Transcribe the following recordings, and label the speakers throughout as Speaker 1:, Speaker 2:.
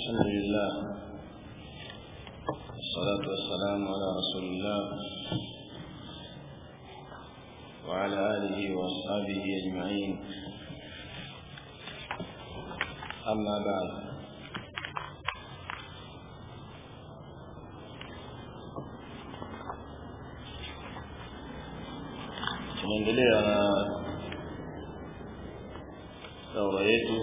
Speaker 1: الحمد لله والصلاة والسلام على رسول الله وعلى آله وأصحابه أجمعين أما بعد tunaendelea na daura yetu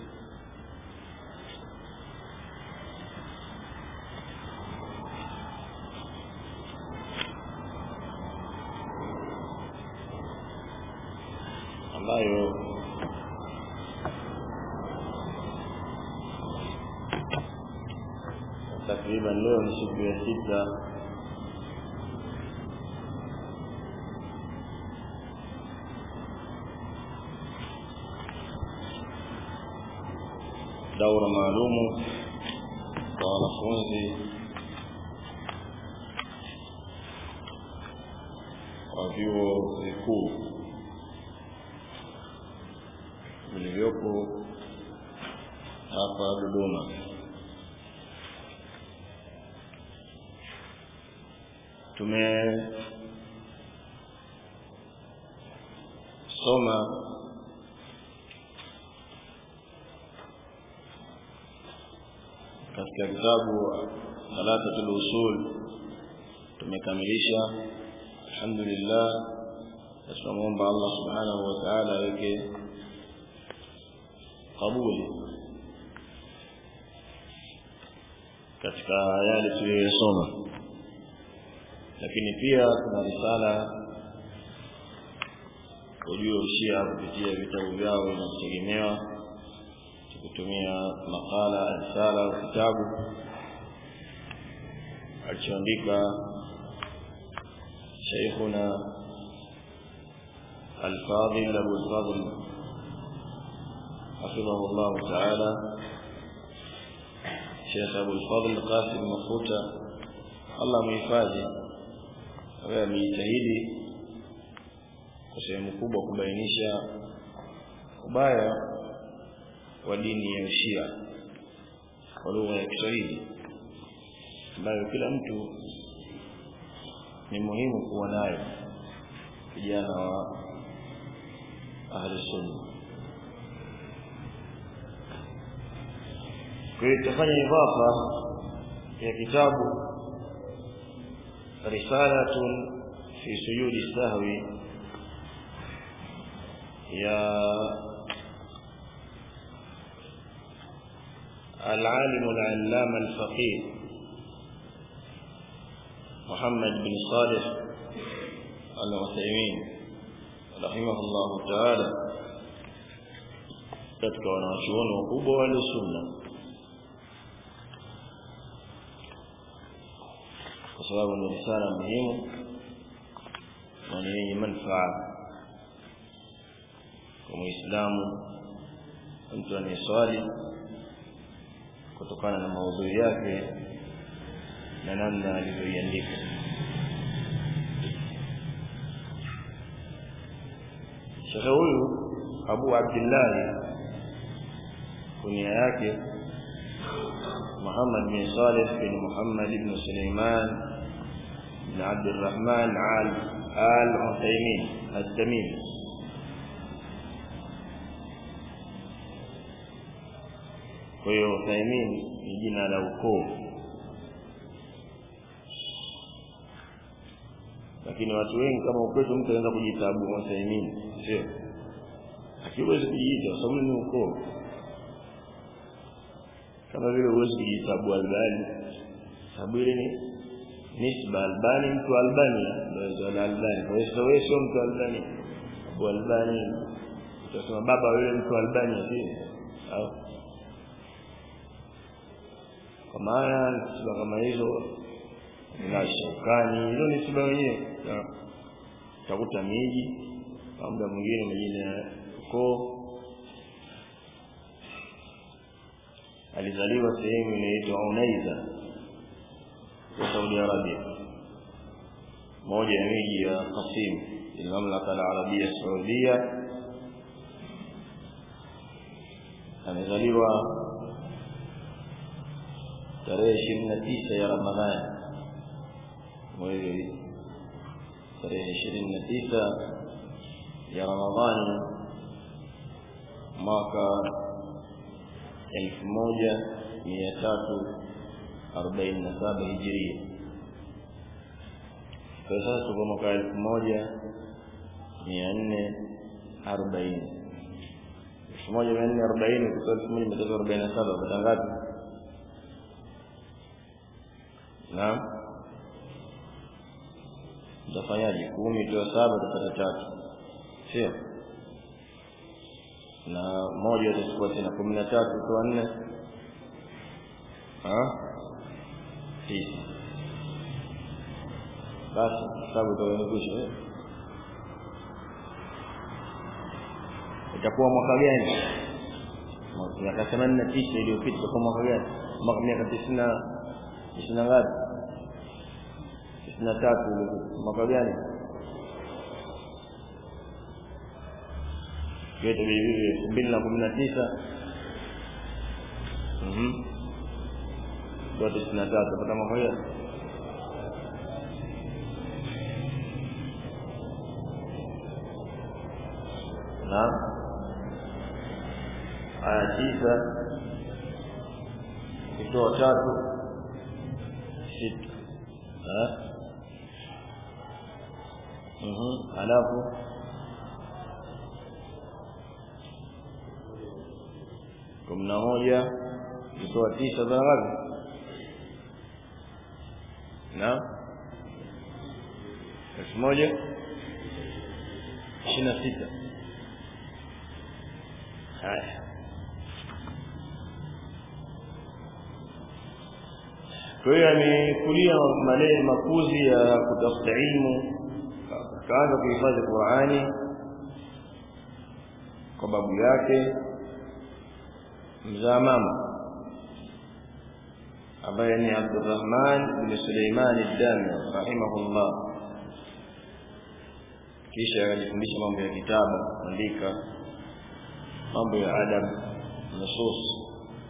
Speaker 1: ambayo takriban leo ni siku ya sita daura maalumu kwa wanafunzi wa vyuo vikuu vilivyopo hapa Dodoma. Tumesoma katika kitabu Thalathatul Usul tumekamilisha alhamdulillah tunamwomba Allah subhanahu wa ta'ala aweke kabuli katika yale tuliyoyasoma lakini pia kuna risala ujue ushia kupitia vitabu vyao vinavyotegemewa kutumia makala risala au kitabu alichoandika sheikhuna الفاضل أبو الفضل حفظه الله تعالى شيخ أبو الفضل قاسم مفوتة الله مhifadhi wewe amejitahidi kwa sehemu kubwa kubainisha ubaya wa dini ya Ushia kwa lugha ya Kiswahili ambayo kila mtu ni muhimu kuwa nayo vijana wa ahli sunna kwa hiyo tutafanya idafa ya kitabu risalatun fi sujudi sahwi ya العالم العلامة الفقيه محمد بن صالح العثيمين رحمه الله تعالى katika wanawachuoni wakubwa wa sunna kwa sababu ni risala muhimu na ni yenye manufaa kwa muislamu mtu anayeswali kutokana na maudhui yake na namna alivyoiandika shekhe huyu abu abdillahi kunia yake محمد بن صالح بن محمد بن سليمان بن عبد الرحمن آل آل عثيمين التميمي kwa hiyo Uthaimin ni jina la ukoo lakini watu wengi kama ukwetu mtu anaweza kujiita Abu Uthaimin sio akiwezi kujiita kwa sababu ni ukoo kama vile huwezi kujiita Abu Albani sababu ile ni nisba Albani mtu Albania ndio Albani kwa hiyo wewe sio mtu Albani Abu Albani utasema baba wewe mtu Albania sio au kwa maana nisba kama hizo na shukani hizo ni siba wenyewe utakuta miji kwa muda mwingine majina ya ukoo alizaliwa sehemu inaitwa Unaiza kwa Saudi Arabia moja ya miji ya Qasim المملكة العربية السعودية amezaliwa tarehe ishirini na tisa ya ramadhani mwezi tarehe ishirini na tisa ya ramadhani mwaka elfu moja mia tatu arobaini na saba hijiria kwa sasa tuko mwaka elfu moja mia nne arobaini elfu moja mia nne arobaini kutoka elfu moja mia tatu arobaini na saba pata ngapi naam utafanyaje kumi toa saba utapata tatu sio na moja utachukua tena kumi na tatu toa nne tisa basi sababu utakuwa itakuwa mwaka gani miaka themanini na tisa iliyopita itakuwa mwaka gani mwaka miaka tisini na tisini na ngapi tisini na tatu mwaka gani vyote vilivyo elfu mbili na kumi na tisa zote tisini na tatu pata mwaka gani na aya tisa ukitoa tatu sita halafu kumi na moja ukitoa tisa za ngapi na elfu moja ishirini na sita haya kwa hiyo amekulia malezi makuzi ya kutafuta ilmu akaanza kuhifadhi Qur'ani kwa babu yake mzaa mama ambaye ni Abdurrahman bin Suleiman ad-Dami rahimahullah kisha akajifundisha mambo ya kitabu kuandika mambo ya adab nusus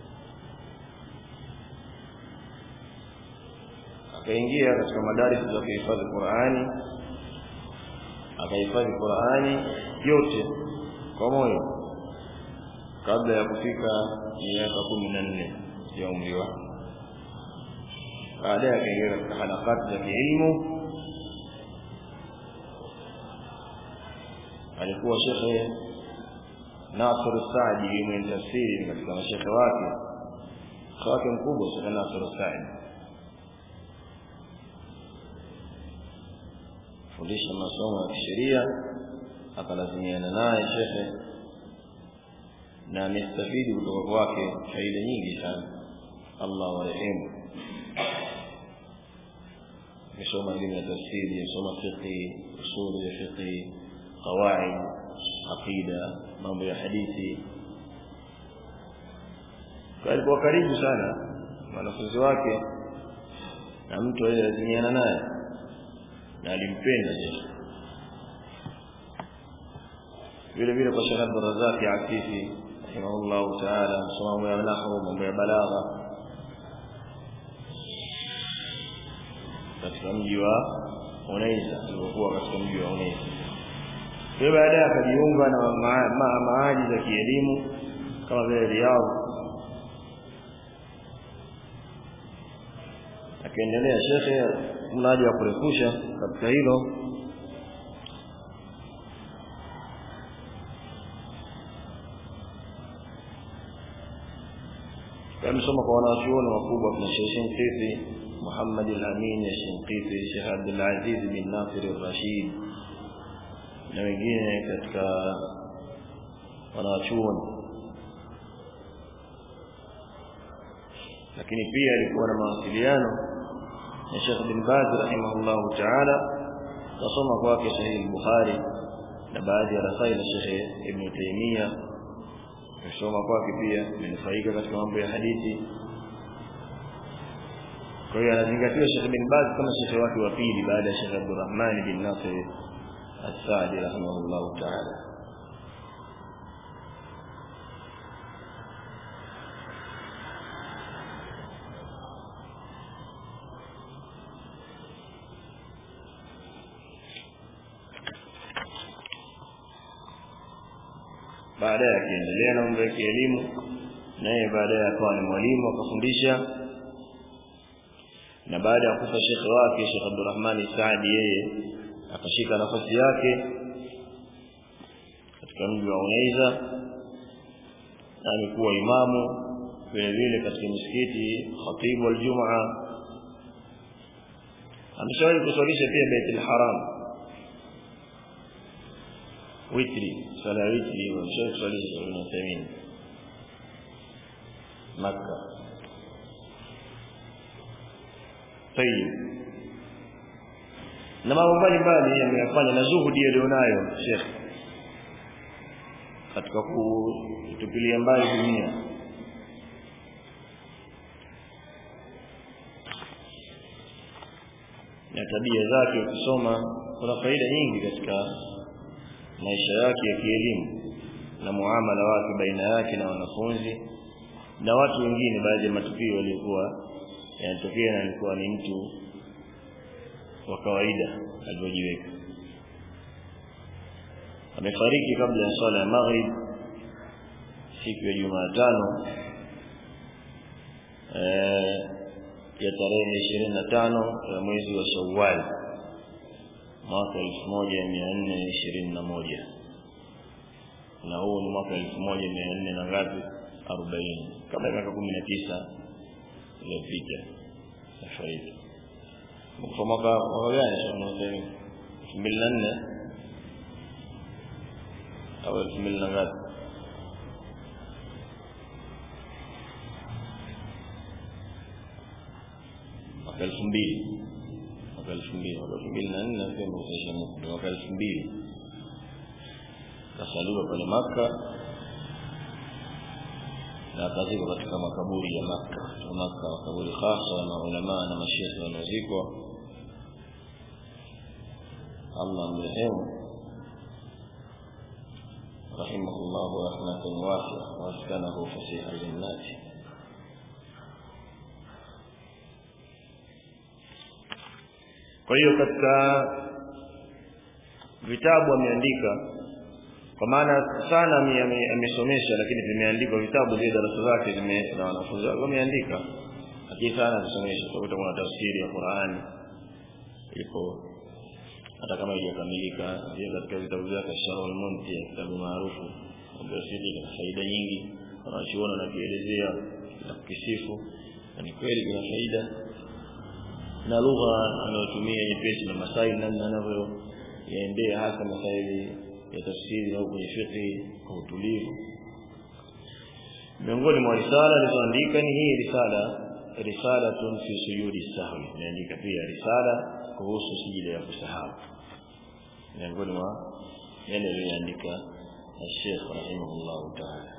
Speaker 1: akaingia katika madaris za kuhifadhi Qur'ani akahifadhi Qur'ani yote kwa moyo kabla ya kufika miaka kumi na nne ya umri wake baadaye akaingia katika halakati za kielimu alikuwa shekhe Nasr Saadi mwenye tafsiri katika mashekhe wake wake mkubwa Sheikh Nasr Saadi fundisha masomo ya kisheria akalazimiana naye shekhe na amestafidi kutoka kwake faida nyingi sana Allah warehemu amesoma elimu ya tafsiri amesoma fiqhi usuli ya fiqhi qawaid aqida mambo ya hadithi alikuwa karibu sana wanafunzi wake na mtu aliyelazimiana naye na alimpenda Yesu vile vile kwa Sheikh Abdul Razak Afifi rahimahullah ta'ala msomo ya nahwu mambo ya balagha katika mji wa Unaiza alipokuwa katika mji wa Unaiza kwa baadaye akajiunga na maadi za kielimu kama vile Riyadh akaendelea shekhe mradi wa kurefusha katika hilo amesoma kwa wanachuoni wakubwa kuna Sheikh Shinqiti Muhammad al-Amin al-Shinqiti Sheikh Abdul Aziz bin Nasir al-Rashid na wengine katika wanachuoni lakini pia alikuwa na mawasiliano na Sheikh bin Baz rahimahullahu ta'ala kasoma kwake Sahih Bukhari na baadhi ya rasail ya Sheikh Ibn Taymiyyah kusoma kwake pia amenufaika katika mambo ya hadithi kwa hiyo anazingatiwa Sheikh bin Baz kama shekhe wake wa pili baada ya Sheikh Abdurrahman bin Nasir As-Sa'di rahimahullahu ta'ala baadaye akiendelea na mambo ya kielimu naye baadaye akawa ni mwalimu akafundisha na baada ya kufa shekhe wake Sheikh Abdurrahman Saadi yeye akashika nafasi yake katika mji wa Unaiza na amekuwa imamu vile vile katika msikiti khatibu aljumaa ameshawahi kuswalisha pia Baitul Haram witri sala witri ameshawahi kuswalisha Ibn Uthaymeen Makkah tayib na mambo mbalimbali ameyafanya na zuhudi alionayo Sheikh katika kutupilia mbali dunia na tabia zake ukisoma kuna faida nyingi katika maisha yake ya kielimu na muamala wake baina yake na wanafunzi na watu wengine baadhi ya matukio yaliokuwa yanatokea na alikuwa ni mtu wa kawaida alivyojiweka amefariki kabla ya swala ya maghrib siku ya Jumatano eh ya tarehe ishirini na tano ya mwezi wa Shawwal mwaka elfu moja mia nne ishirini na moja na huu ni mwaka elfu moja mia nne na ngapi arobaini kabla ya miaka kumi na tisa iliyopita nafariki kwa mwaka mwaka gani elfu mbili na nne au elfu mbili na ngapi mwaka elfu mbili mwaka elfu mbili mwaka elfu mbili na nne nafikiri mkusaisha muda mwaka elfu mbili kasaliwa pale Makka na akazikwa katika makaburi ya Makka ya Makka makaburi hasa na ulama na mashehe wanaozikwa Allah mrehemu رحمه الله رحمة واسعة واسكنه فسيح الجنات kwa hiyo katika vitabu ameandika kwa maana sana amesomesha lakini vimeandikwa vitabu zile darasa zake zime na wanafunzi wake wameandika lakini sana kusomesha utakuta kuna tafsiri ya Qur'ani ipo hata kama haijakamilika pia katika vitabu vyake Sharh al-Munti kitabu maarufu ambayo sisi kina faida nyingi wanachuona na kuelezea na kukisifu na ni kweli kuna faida na lugha anayotumia nyepesi na masaili namna anavyo yaendea hasa masaili ya tafsiri au kwenye fiqh kwa utulivu miongoni mwa risala alizoandika ni hii risala risalatun fi sujudi sahwi imeandika pia risala kuhusu sijida ya kusahau miongoni mwa yale aliyoandika Sheikh rahimahullah ta'ala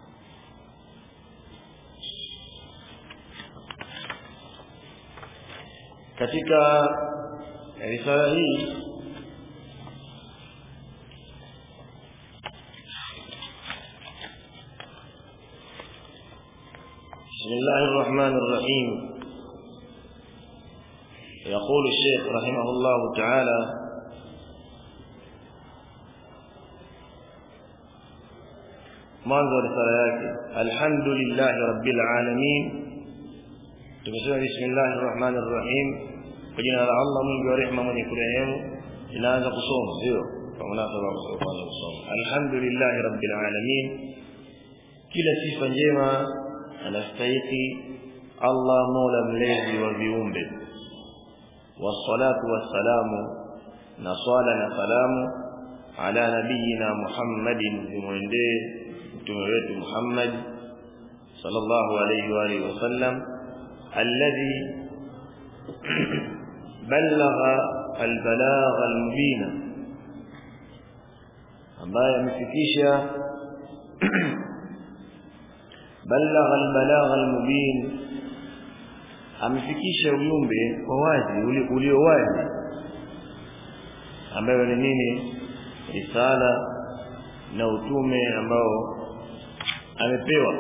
Speaker 1: katika risala hii بسم الله الرحمن الرحيم يقول الشيخ رحمه الله تعالى منظر رسالة الحمد لله رب العالمين tumesema bismillahir rahmanir rahim kwa jina la Allah mwingi wa rehema mwenye kurehemu inaanza kusoma sio kwa munasaba wa kwanza kusoma alhamdulillah rabbil alamin kila sifa njema anastahili Allah mola mlezi wa viumbe wassalatu wassalamu na swala na salamu ala nabiyina Muhammadin zimwendee mtume wetu Muhammad sallallahu alayhi wa alihi wasallam الذي بلغ البلاغ المبين ambaye amefikisha balagha albalagha almubin amefikisha ujumbe kwa wazi ulio wazi ambayo ni nini risala na utume ambao amepewa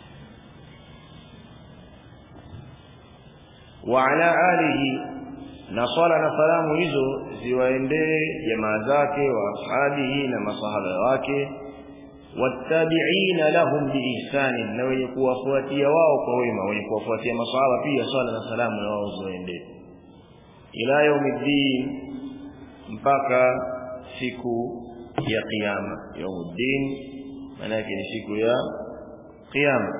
Speaker 1: وعلى آله na swala na salamu hizo ziwaendee jamaa zake wa ashabihi na masahaba wake wattabi'ina lahum biihsani na wenye kuwafuatia wao kwa wema wenye kuwafuatia masahaba pia swala na salamu na wao ziwaendee ila yaumiddin mpaka siku ya kiyama yaumuddin maana yake ni siku ya kiyama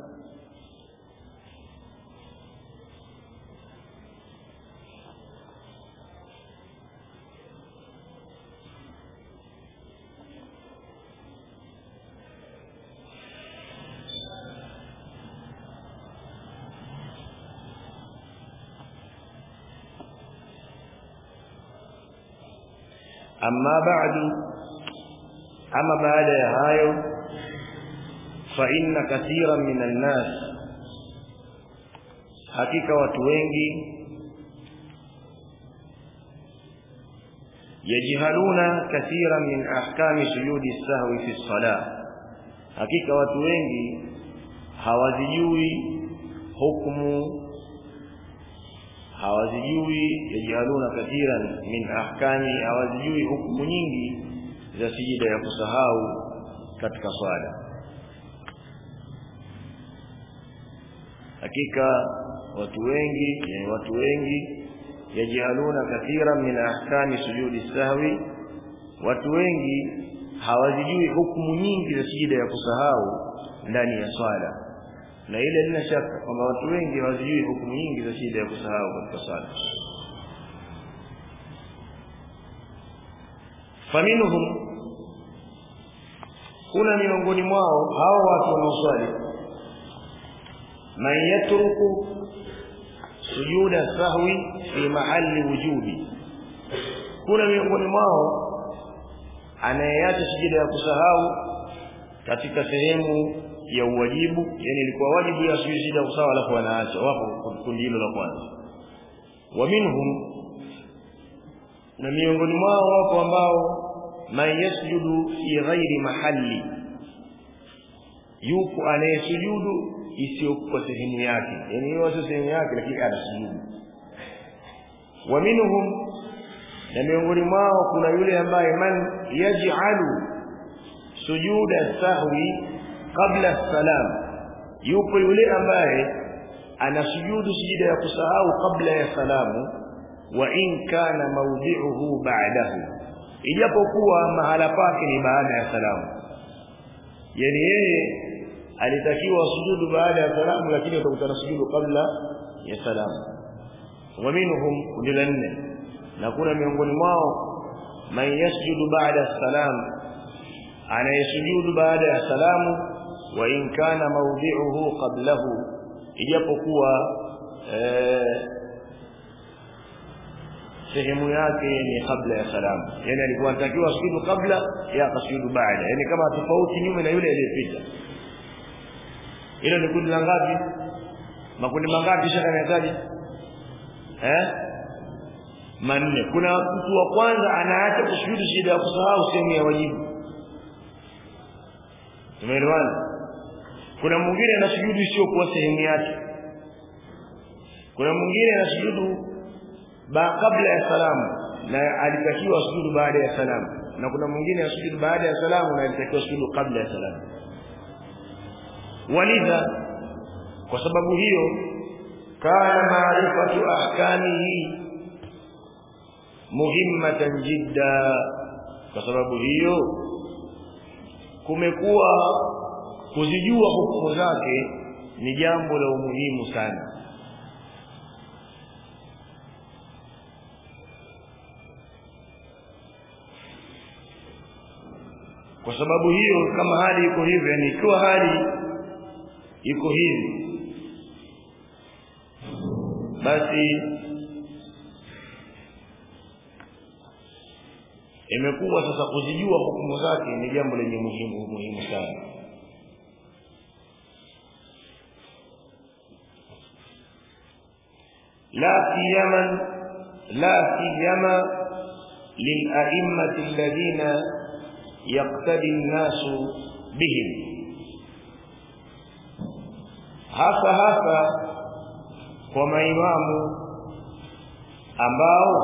Speaker 1: amma ba'du ama baada ya hayo fa inna kathiran minan nas hakika watu wengi yajhaluna kathiran min ahkami sujudi sahwi fi salah hakika watu wengi hawazijui hukumu hawazijui yajhaluna kathiran min ahkami hawazijui hukumu nyingi za sijida ya kusahau katika swala hakika watu wengi yani watu wengi yajhaluna kathiran min ahkami sujudi sahwi watu wengi hawazijui hukumu nyingi za sijida ya kusahau ndani ya swala na ile lina shaka kwamba watu wengi hawajui hukumu nyingi za shida ya kusahau katika sala faminhum kuna miongoni mwao hao watu wanaoswali man yatruku sujuda sahwi fi mahali wujubi kuna miongoni mwao anayeacha sujida ya kusahau katika sehemu ya uwajibu yani ilikuwa wajibu ya sujida usawa alafu wanaacha wapo kundi hilo la kwanza wa minhum na miongoni mwao wapo ambao man yasjudu fi ghairi mahalli yupo anayesujudu isiyokuwa sehemu yake yani hiyo sio sehemu yake lakini anasujudu wa minhum na miongoni mwao kuna yule ambaye man yaj'alu sujuda sahwi kabla salam yupo yule ambaye anasujudu sujida ya kusahau kabla ya salamu wa in kana mawdhi'uhu ba'dahu ijapokuwa mahala pake ni baada ya salamu yani yeye alitakiwa sujudu baada ya salamu lakini atakutana sujudu kabla ya salamu wa minhum kundi la nne na kuna miongoni mwao man yasjudu baada salam anayesujudu baada ya salamu wa in kana mawdhi'uhu qablahu ijapokuwa sehemu yake ni kabla ya salamu yani alikuwa anatakiwa sujudu kabla ya kasujudu baada yani kama tofauti nyume na yule aliyepita hilo ni kundi la ngapi makundi mangapi shaka yanahitaji eh manne kuna mtu wa kwanza anaacha kusujudu shida ya kusahau sehemu ya wajibu tumeelewana kuna mwingine anasujudu isiyokuwa sehemu yake kuna mwingine anasujudu ba kabla ya salamu na alitakiwa sujudu baada ya salamu na kuna mwingine anasujudu baada ya salamu na alitakiwa sujudu kabla ya salamu walidha kwa sababu hiyo kana maarifatu ahkamihi muhimmatan jidda kwa sababu hiyo kumekuwa kuzijua hukumu zake ni jambo la umuhimu sana kwa sababu hiyo kama hali iko hivyo yani ikiwa hali iko hivi basi imekuwa sasa kuzijua hukumu zake ni jambo lenye muhimu muhimu sana la siyama la siyama للأئمة الذين يقتدي الناس بهم hasa hasa kwa maimamu ambao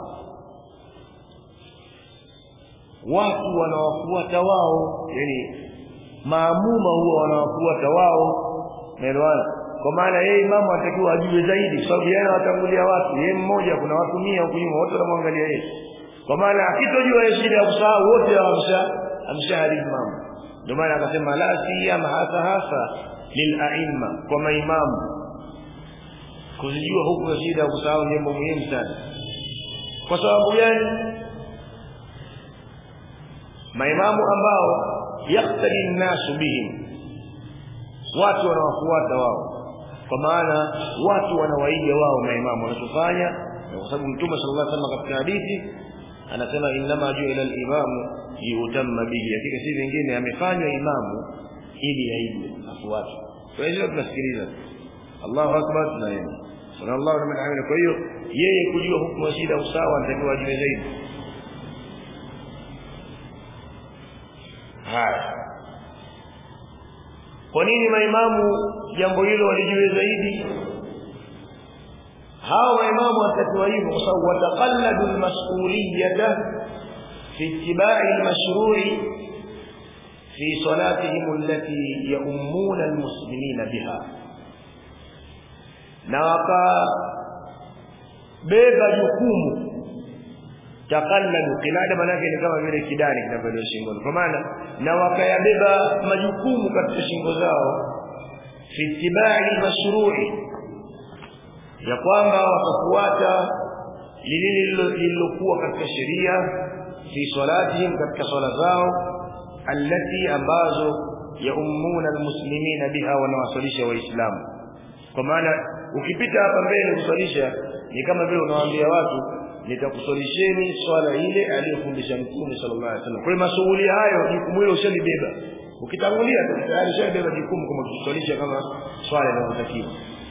Speaker 1: watu wanawafuata wao yani maamuma huwa wanawafuata wao naelewana kwa maana yeye imamu atakiwa ajue zaidi kwa sababu yeye anawatangulia watu yeye mmoja kuna watu mia huko nyuma wote wanamwangalia yeye kwa maana akitojua yeye shida ya kusahau wote amsha amshaharibu mambo ndio maana akasema la siyama hasa hasa lil aimma kwa maimamu kuzijua huku ya shida ya kusahau jambo muhimu sana kwa sababu gani maimamu ambao yaktadi nnasu bihim watu wanawafuata wao kwa maana watu wanawaiga wao maimamu wanachofanya kwa sababu mtume sallallahu alaihi wasallam katika hadithi anasema innama ju'ila al-imamu yutamma bihi hakika si vingine amefanywa imamu ili aigwe afuatwe kwa hiyo tunasikiliza Allahu akbar tunaenda sallallahu alaihi wasallam kwa hiyo yeye kujua hukumu ya shida usawa anatakiwa ajue zaidi haya kwa nini maimamu jambo hilo walijue zaidi hao maimamu watakiwa hivyo kwa sababu wataqalladu almas'uliyata fi ittiba'i almashru'i fi salatihim allati ya'ummuna almuslimina biha na wakabeba jukumu takalladu kilada manake ni kama vile kidani kinavyolewa shingoni kwa maana na wakayabeba majukumu katika shingo zao fi ittiba'i mashru'i ya kwamba watafuata lililokuwa katika sheria fi salatihim katika swala zao allati ambazo yaummuna almuslimina biha wanawasalisha waislamu kwa maana ukipita hapa mbele kusalisha ni kama vile unawaambia watu nitakusolisheni swala ile aliyofundisha mtume sallallahu alaihi wasallam. Kwa hiyo masuhuli hayo jukumu hilo ushalibeba. Ukitangulia tayari ushabeba jukumu kama kuswalisha kama swala linalotakiwa.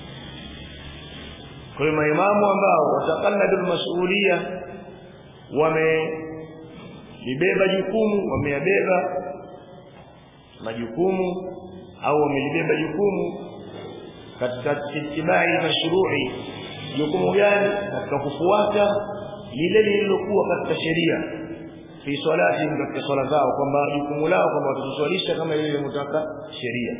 Speaker 1: Kwa hiyo maimamu ambao watakalladu masuhulia wamelibeba jukumu, wameyabeba majukumu au wamelibeba jukumu katika ittibai mashru'i jukumu gani katika kufuata lile lililokuwa katika sheria fi salati katika swala zao kwamba jukumu lao kwamba watuswalisha kama ile iliyotaka sheria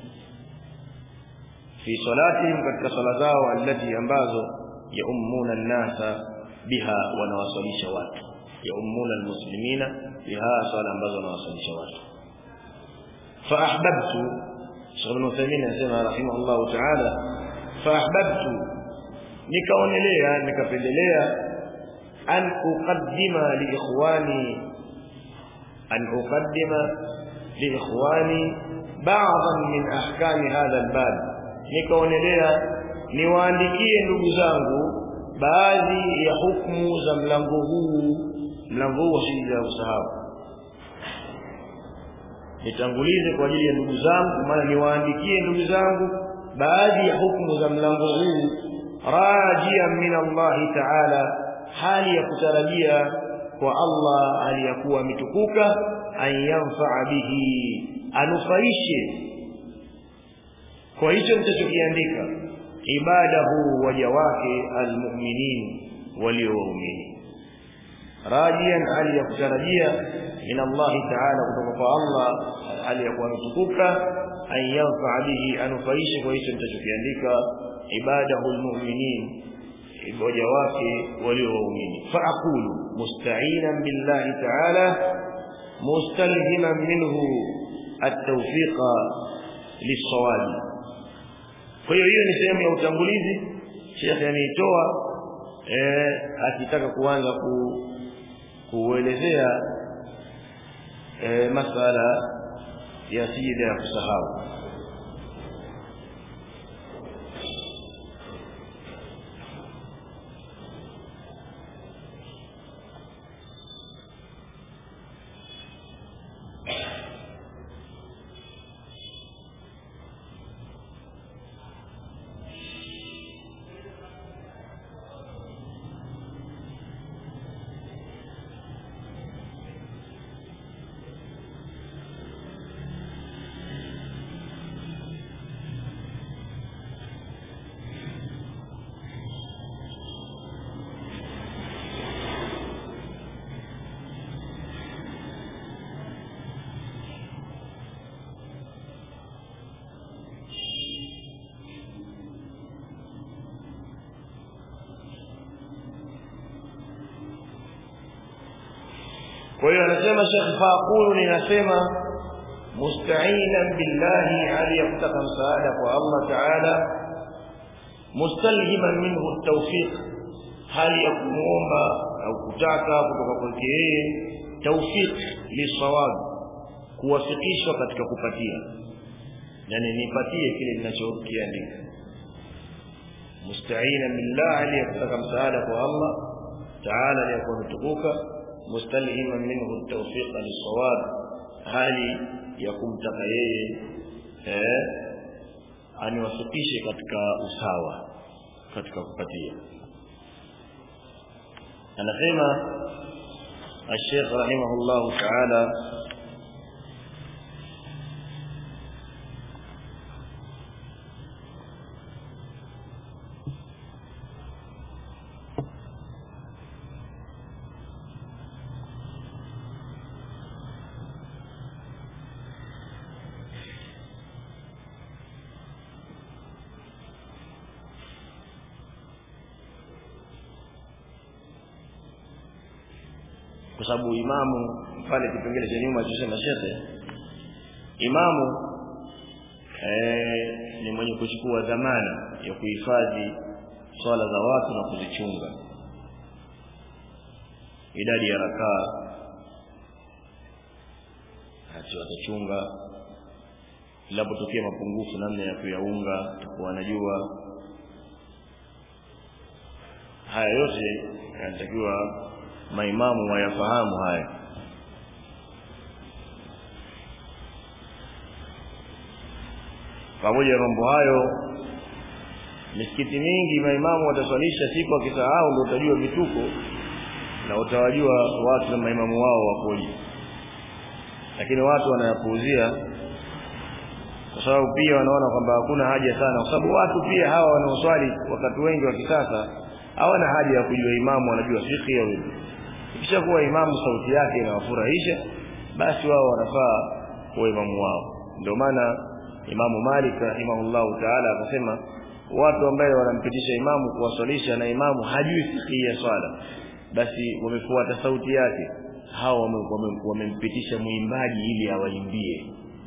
Speaker 1: fi salati katika swala zao allati ambazo yaummuna an-nasa biha wanawasalisha watu yaummuna almuslimina biha swala ambazo wanawasalisha watu fa ahbabtu Sheikh Ibn Uthaymeen anasema rahimahullah ta'ala fa ahbabtu nikaonelea nikapendelea an uqaddima li ikhwani an uqaddima li ikhwani ba'dhan min ahkami hadha albab nikaonelea niwaandikie ndugu zangu baadhi ya hukumu za mlango huu mlango huu wa shida ya usahau nitangulize kwa ajili ya ndugu zangu maana niwaandikie ndugu zangu baadhi ya hukumu za mlango huu rajia min Allah ta'ala hali ya kutarajia kwa Allah aliyakuwa mitukuka an yanfaa bihi anufaishe kwa hicho nitachokiandika ibadahu waja wake almu'minin waliowaumini rajian hali ya kutarajia min Allah ta'ala kutoka kwa Allah hali ya kuwa mitukuka an yanfaa bihi anufaishe kwa hicho nitachokiandika ibadahu almu'minin waja wake waliowaumini faaqulu musta'inan billahi ta'ala mustalhiman minhu at-tawfiqa lis-sawabi kwa hiyo hiyo ni sehemu ya utangulizi Sheikh ameitoa eh akitaka kuanza ku kuelezea eh masala ya sijida ya kusahau kwa hiyo anasema Sheikh Faqulu ninasema musta'inan billahi hali ya kutaka msaada kwa Allah Ta'ala mustalhiman minhu at-tawfiq hali ya kumuomba au kutaka kutoka kwake yeye tawfiq lisawab kuwafikishwa katika kupatia yani nipatie kile ninachokiandika musta'inan billahi hali ya kutaka msaada kwa Allah Ta'ala aliyakuwa mtukuka mustalhiman minhu at-tawfiq lisawab hali ya kumtaka yeye eh aniwafikishe katika usawa katika kupatia anasema الشيخ رحمه الله تعالى kwa sababu imamu pale kipengele cha nyuma tusema shekhe imamu eh, ni mwenye kuchukua dhamana ya kuhifadhi swala za watu na kuzichunga idadi ya rakaa hati watachunga labotokea mapungufu namna ya kuyaunga takuwa anajua haya yote yanatakiwa maimamu wayafahamu haya pamoja na mambo hayo misikiti mingi maimamu wataswalisha siku akisahau ndio utajua vituko na utawajua watu na maimamu wao wakoje lakini watu wanayapuuzia kwa sababu pia wanaona kwamba hakuna haja sana kwa sababu watu pia hawa wanaoswali wakati wengi wa kisasa hawana haja ya kujua imamu wanajua fiqh ya wewe ikishakuwa imamu sauti yake inawafurahisha basi wao wanafaa kuwa imamu wao ndio maana imamu Malik rahimahullahu ta'ala akasema watu ambao wanampitisha imamu kuwaswalisha na imamu hajui fiqh ya swala basi wamefuata sauti yake hao wamempitisha wame, wame muimbaji ili awaimbie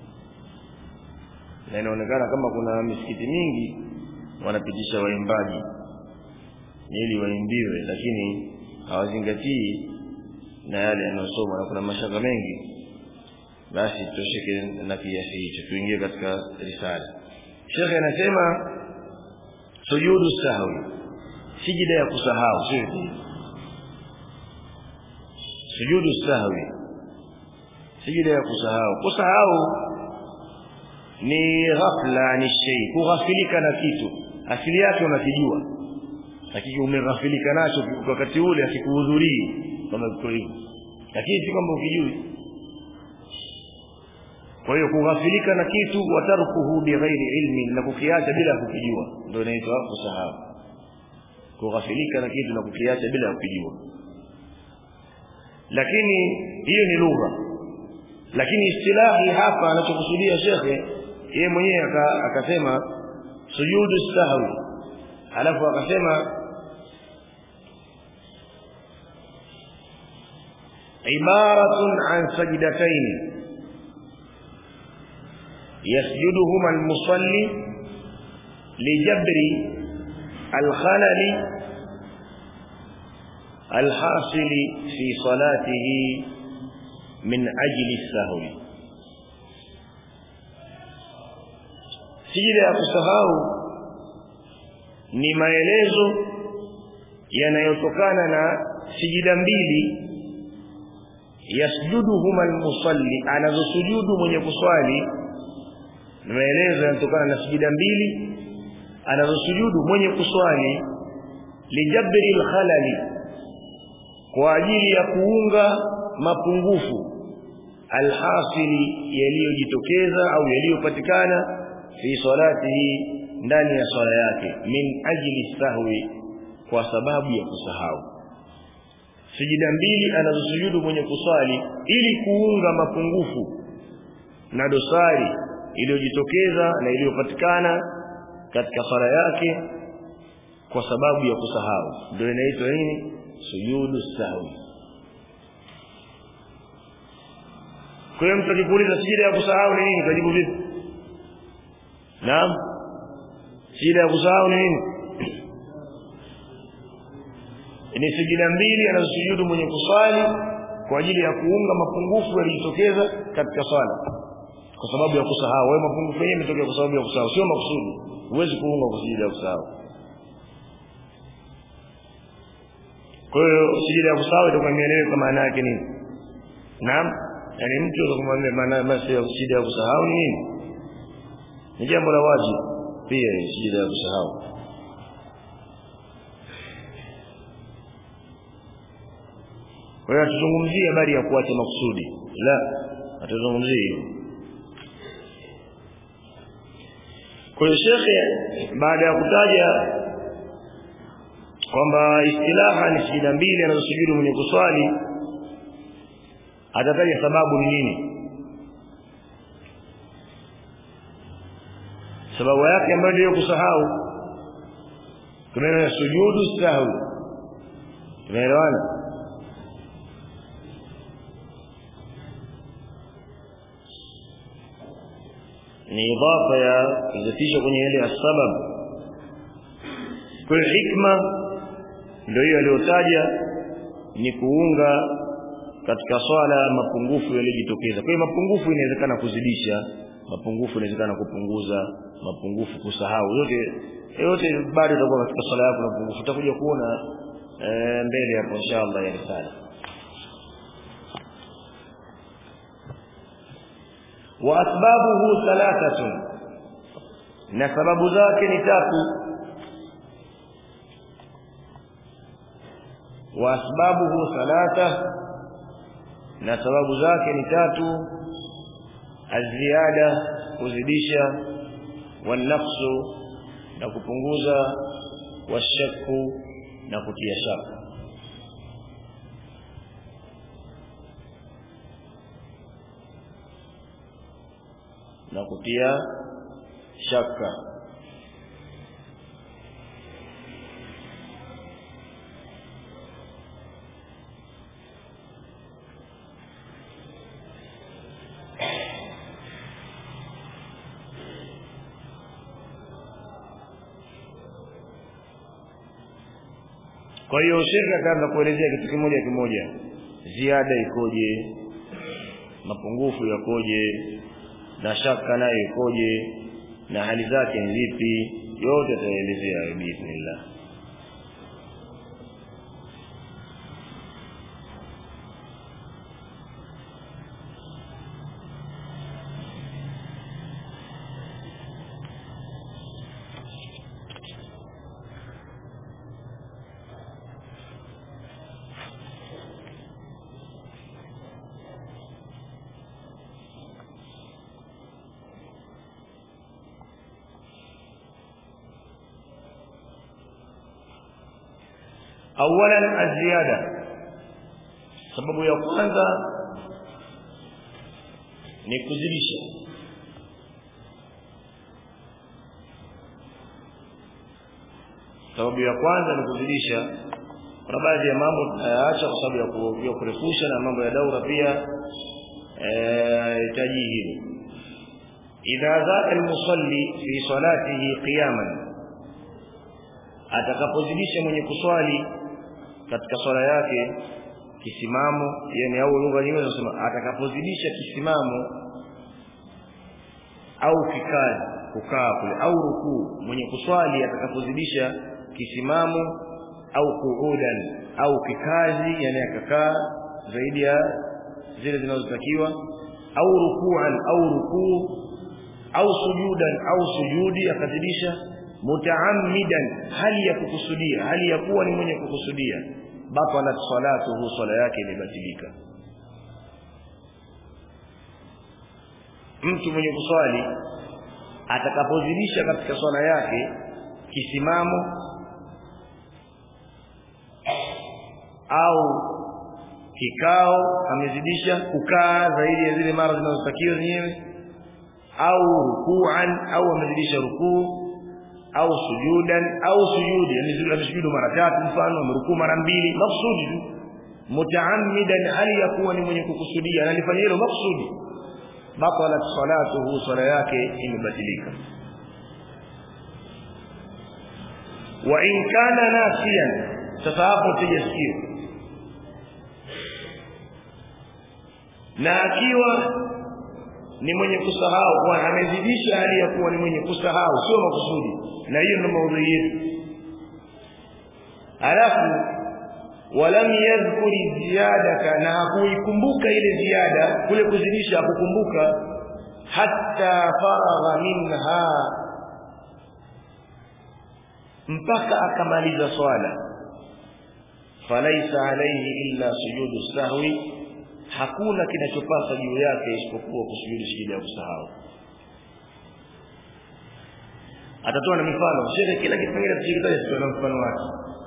Speaker 1: na inaonekana kama kuna misikiti mingi wanapitisha waimbaji ili waimbiwe lakini hawazingatii na yale yanayosoma na kuna mashaka mengi basi tutosheke na kiasi hicho tuingie katika risala shekhe anasema sujudu sahwi sijida ya kusahau sio sujudu sahwi sijida ya kusahau kusahau ni ghafla ni shay kughafilika na kitu asili yake unakijua lakini umeghafilika nacho wakati ule akikuhudhurii kama kiko hivyo lakini si kwamba ukijui kwa hiyo kughafilika na kitu watarkuhu bighairi ilmi na kukiacha bila kukijua ndio inaitwa kusahau kughafilika na kitu na kukiacha bila kukijua lakini hiyo ni lugha lakini istilahi hapa anachokusudia shekhe yeye mwenyewe akasema sujudu sahwi alafu akasema عبارة عن سجدتين يسجدهما المصلي لجبر الخلل الحاصل في صلاته من أجل السهو سجد ya kusahau ni maelezo yanayotokana na sijida mbili yasjuduhuma almusalli anazosujudu mwenye kuswali ni maelezo yanatokana na sijida mbili anazosujudu mwenye kuswali lijabri alkhalali kwa ajili ya kuunga mapungufu alhasili yaliyojitokeza au yaliyopatikana fi salatihi ndani ya swala yake min ajli sahwi kwa sababu ya kusahau sijida mbili anazosujudu mwenye kuswali ili kuunga mapungufu na dosari iliyojitokeza na iliyopatikana katika swala yake kwa sababu ya kusahau ndio inaitwa nini sujudu sahwi kwa hiyo mtu akikuuliza sijida ya kusahau ni nini utajibu vipi naam sijida ya kusahau ni nini ni sijida mbili anazosujudu mwenye kuswali kwa ajili ya kuunga mapungufu yaliyotokeza katika swala kwa sababu ya kusahau wewe mapungufu yenyewe yametokea kwa sababu ya kusahau sio makusudi huwezi kuunga kwa sijida ya kusahau kwa hiyo sijida ya kusahau itakuwa imeeleweka maana yake nini naam yani mtu akamwambia maana basi ya sijida ya kusahau ni nini ni jambo la wajibu pia sijida ya kusahau kwa hiyo hatuzungumzie habari ya kuacha makusudi la hatuzungumzie hiyo kwa hiyo shekhe baada ya kutaja kwamba istilaha ni sijida mbili anazosujudu mwenye kuswali atataja sababu ni nini sababu yake ambayo ndio kusahau tunaona sujudu sahwi tunaelewana ni idafa ya kuzatisha kwenye ile asbab kwa hikma ndio hiyo aliyotaja ni kuunga katika swala mapungufu yaliyojitokeza kwa hiyo mapungufu inawezekana kuzidisha mapungufu inawezekana kupunguza mapungufu kusahau yote yote bado itakuwa katika swala yako mapungufu utakuja kuona e, mbele hapo inshallah ya risala wa asbabuhu thalathatun na sababu zake ni tatu wa asbabuhu thalatha na sababu zake ni tatu aziada kuzidisha wanafsu na kupunguza washakku na kutia shaka na kutia shaka kwa hiyo shekhe akaanza kuelezea kitu kimoja kimoja ziada ikoje mapungufu yakoje na shaka nayo ikoje na hali zake ni zipi yote ataelezea biidhnillah awalan aziada sababu ya kwanza ni kuzidisha sababu ya kwanza ni kuzidisha kuna baadhi ya mambo tunayaacha kwa sababu ya ku- ya kurefusha na mambo ya daura pia hitaji hili idha zaka almusalli fi salatihi qiyaman atakapozidisha mwenye kuswali katika swala yake kisimamo yani au lugha nyingine zinasema atakapozidisha kisimamo au kikazi kukaa kule au rukuu mwenye kuswali atakapozidisha kisimamo au kuudan au kikazi yani akakaa zaidi ya zile zinazotakiwa au rukuan au rukuu au sujudan au sujudi akazidisha mutaammidan hali ya kukusudia hali ya kuwa ni mwenye kukusudia batalat salatuhu swala yake imebatilika mtu mwenye kuswali atakapozidisha katika swala yake kisimamo au kikao amezidisha kukaa zaidi ya zile mara zinazotakiwa zenyewe au rukuan au amezidisha rukuu au sujudan au sujudi yani zile amesujudu mara tatu mfano amerukuu mara mbili maksudi tu mutaammidan hali ya kuwa ni mwenye kukusudia analifanya hilo maksudi batalat salatuhu sala yake imebatilika wa in kana nasiyan sasa hapo tujasikia na akiwa ni mwenye kusahau kwa amezidisha hali ya kuwa ni mwenye kusahau sio makusudi na hiyo ndio maudhui yetu alafu walam yadhkuri ziyadaka na hakuikumbuka ile ziada kule kuzidisha hakukumbuka hatta faragha minha mpaka akamaliza swala falaisa alayhi illa sujudu sahwi hakuna kinachopasa juu yake isipokuwa kusujudu sijida ya kusahau atatoa na mifano shehe kila kipengele tuchikitaje tutoe na mfano wake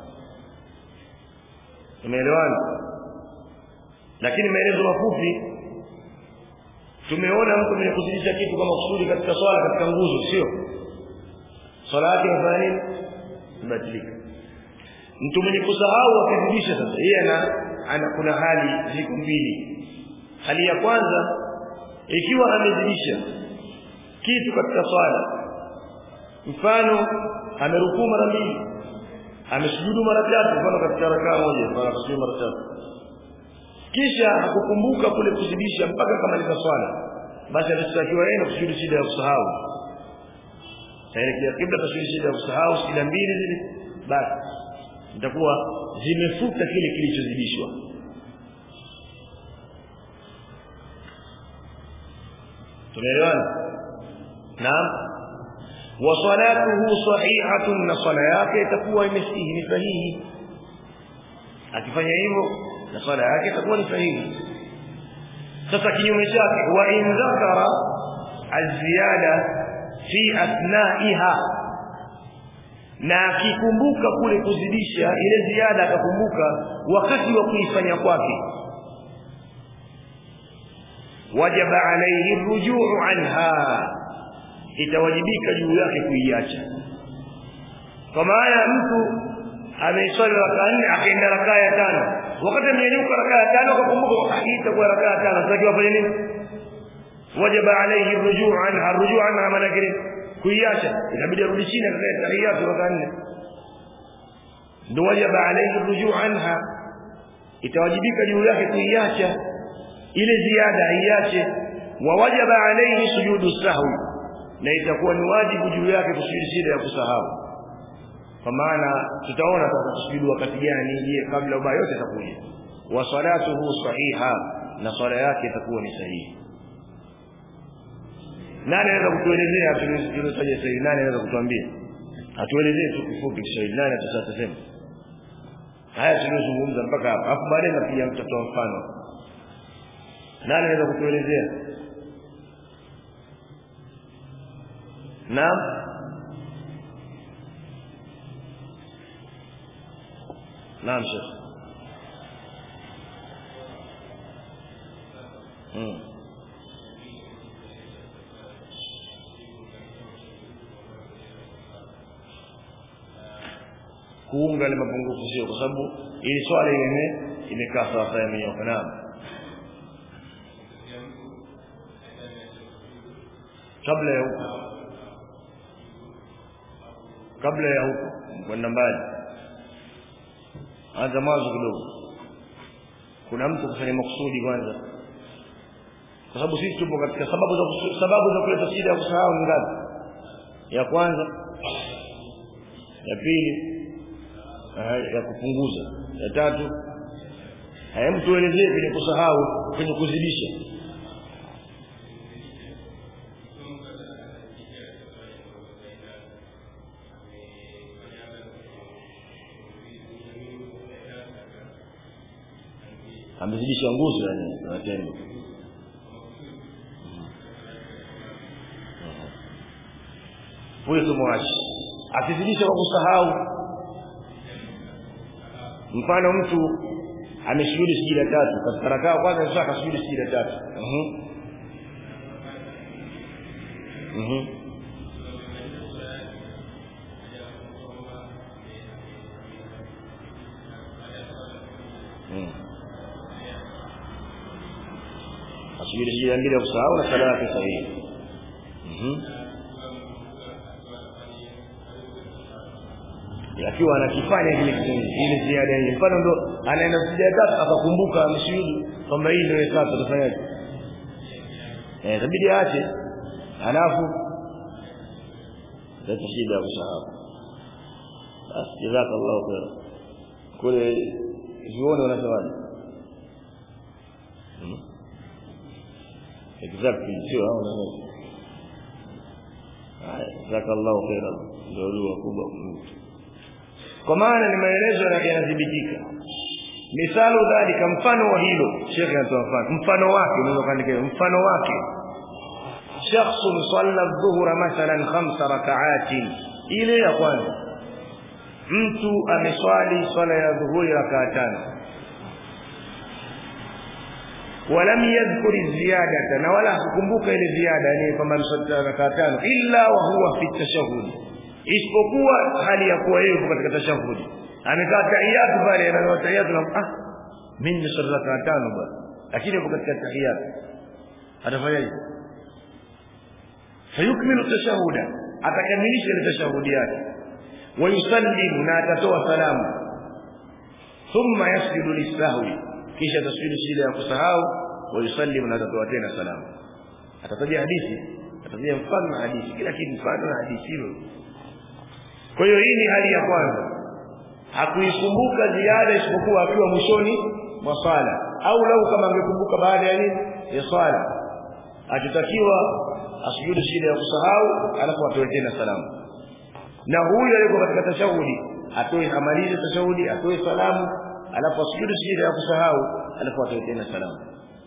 Speaker 1: umeelewana lakini maelezo mafupi tumeona mtu mwenye kuzidisha kitu kama kusudi katika swala katika nguzo sio swala yake inafanya nini ibatilika mtu mwenye kusahau akizidisha sasa yeye ana ana kuna hali ziko mbili hali ya kwanza ikiwa amezidisha kitu katika swala mfano amerukuu mara mbili amesujudu mara tatu mfano katika rakaa moja mfano akasujudu mara tatu kisha hakukumbuka kule kuzidisha mpaka kamaliza swala basi atashtakiwa yeye na kusujudu shida ya kusahau taelekea kibla tasujudu shida ya kusahau shida mbili zile basi itakuwa zimefuta kile kilichozidishwa tumeelewana naam wa salatuhu sahihatun na sala yake itakuwa imesihi ni sahihi akifanya hivyo na sala yake itakuwa ni sahihi sasa kinyume chake wa in dhakara aziyada fi athnaiha na akikumbuka kule kuzidisha ile ziada akakumbuka wakati wa kuifanya kwake wajaba alayhi rujuu anha itawajibika juu yake kuiacha kwa maana mtu ameiswali rakaa nne akaenda rakaa ya tano wakati amenyanyuka rakaa ya tano akakumbuka itakuwa rakaa ya tano sasa afanye nini wajaba alayhi rujuu anha rujuu anha maana yake kuiacha inabidi arudi chini akae tahiyatu rakaa nne ndio wajaba alayhi rujuu anha itawajibika juu yake kuiacha ile ziada aiache wa wajaba alayhi sujudu sahwi na itakuwa ni wajibu juu yake kusujudu shida ya kusahau kwa maana tutaona atasujudu wakati gani je kabla ubaya yote itakuja wa salatuhu sahiha na swala yake itakuwa ni sahihi nani anaweza kutuelezea tulizotaja sasa nani anaweza kutuambia atuelezee tu kifupi Kiswahili nani atatasema haya tulizozungumza mpaka hapa hapo baadaye napiga mtoto mfano nani anaweza kutuelezea naam naam shekh mm. kuunga ile mapungufu sio kwa sababu ili swala ile imekaa sawa sawa imenyoka naam kabla ya huko kabla ya huko kwenda mbali anza mwanzo kidogo kuna mtu kufanya makusudi kwanza kwa sababu sisi tupo katika sababu za sababu za kuleta shida ya kusahau ni ngapi ya kwanza ya pili ya kupunguza ya tatu haya mtu elezee kwenye kusahau kwenye kuzidisha amezidisha nguzo yani matendo huyo tumwache akizidisha kwa kusahau mfano mtu amesujudu sijida tatu katika rakaa kwanza sasa akasujudu sijida tatu mhm mhm asubiri sijida mbili ya kusahau na sala yake sahihi mhm akiwa anakifanya kile kitendo ile ziada ile mfano ndo anaenda sijada tatu akakumbuka ameshuhudu kwamba hii ndio tatu atafanyaje eh inabidi aache alafu ndio shida kusahau basi jazakallahu khair kule vione wanasemaje hmm? exactly sio hao na haya jazakallahu khair ndio dua kubwa kwa maana ni maelezo yanadhibitika misalu dhalika mfano wa hilo shekhe anatoa mfano mfano wake unaweza kuandika mfano wake shakhsun salla dhuhra mathalan khamsa rak'atin ile ya kwanza mtu ameswali swala ya dhuhuri rakaa tano ولم يذكر الزيادة na wala hakukumbuka ile ziada yani kwamba ameswali rakaa tano illa wa huwa fi tashahhud isipokuwa hali ya kuwa yeye katika tashahudi amekaa tahiyatu pale anaanza tahiyatu na ah mimi ni swala rakaa tano bwana lakini yuko katika tahiyatu atafanyaje fayukmilu tashahuda atakamilisha ile tashahudi yake wayusallimu na atatoa salamu thumma yasjudu lisahwi kisha tasjudu sijida ya kusahau wayusallimu na atatoa tena salamu atataja hadithi atataja mfano na hadithi kila kitu mfano na hadithi hilo kwa hiyo hii ni hali ya kwanza hakuikumbuka ziada isipokuwa akiwa mwishoni mwa swala au lau kama angekumbuka baada ya nini ya swala akitakiwa asujudu shida ya kusahau alafu atoe tena salamu na huyu aliyeko katika tashahudi atoe amalize tashahudi atoe salamu alafu asujudu shida ya kusahau alafu atoe tena salamu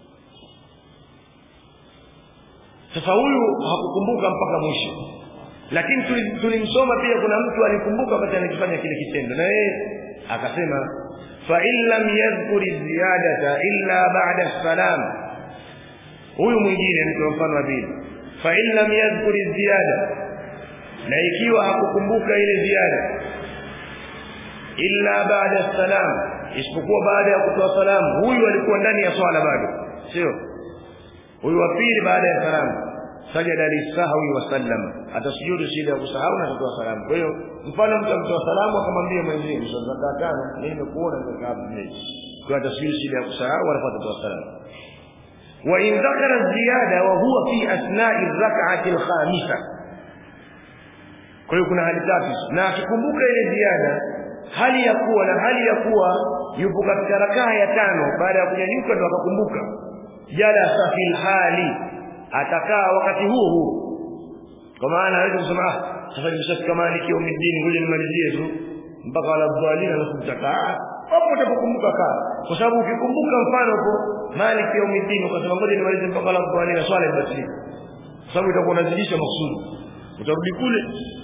Speaker 1: sasa huyu hakukumbuka mpaka mwisho lakini tulimsoma pia kuna mtu alikumbuka wakati anakifanya kile kitendo na yeye akasema fa in lam yadhkur ziyadata illa ba'da salam huyu mwingine ni mfano wa pili fa in lam yadhkur ziyada na ikiwa hakukumbuka ile ziada illa ba'da salam isipokuwa baada ya kutoa salamu huyu alikuwa ndani ya swala bado sio huyu wa pili baada ya salamu sajada lisahwi wa sallama atasujudu shida ya kusahau na kutoa salamu kwa hiyo mfano mtu amtoa salamu akamwambia mwenzie sasa tano mimi nimekuona nimekaa mbele kwa atasujudu shida ya kusahau alafu atatoa salamu wa in dhakara ziyada wa huwa fi asna'i rak'ati al-khamisa kwa hiyo kuna hali tatu na akikumbuka ile ziada hali ya kuwa na hali ya kuwa yupo katika rakaa ya tano baada ya kunyanyuka ndo akakumbuka jalasa fil hali atakaa wakati huo huo kwa maana hawezi kusema ah sasa nimeshafika maliki ya umidini ngoja nimalizie tu mpaka wala dhalina na kumtakaa hapo utapokumbuka kaa kwa sababu ukikumbuka mfano hapo maliki ya umidini ukasema ngoja nimalize mpaka wala dhalina swala ibatilika kwa sababu itakuwa unazidisha maksudi utarudi kule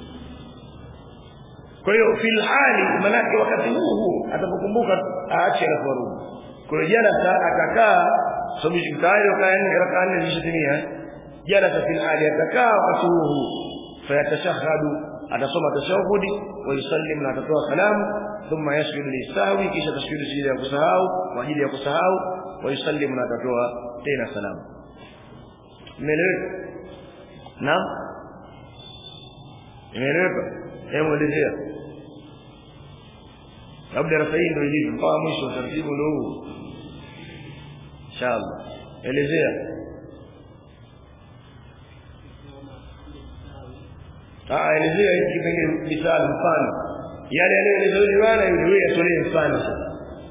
Speaker 1: kwa hiyo fil hali manake wakati huu huu atapokumbuka aache na kurudi kwa hiyo jalasa atakaa sababu tayari rakaa nne zishatimia jalasa fil hali atakaa wakati huu huu fayatashahadu atasoma tashahudi wa yusallim na atatoa salamu thumma yasjudu lisahwi kisha tasjudu sijida ya kusahau kwa ajili ya kusahau wa yusallim na atatoa tena salamu imeeleweka naam imeeleweka hebu elezea labda darasa hii ndio ilivyo mpaka mwisho taratibu ndio huu inshallah elezea ah elezea hiki kipengele misali mfano yale yaliyoelezwa yule bwana yule wewe atolee mfano sasa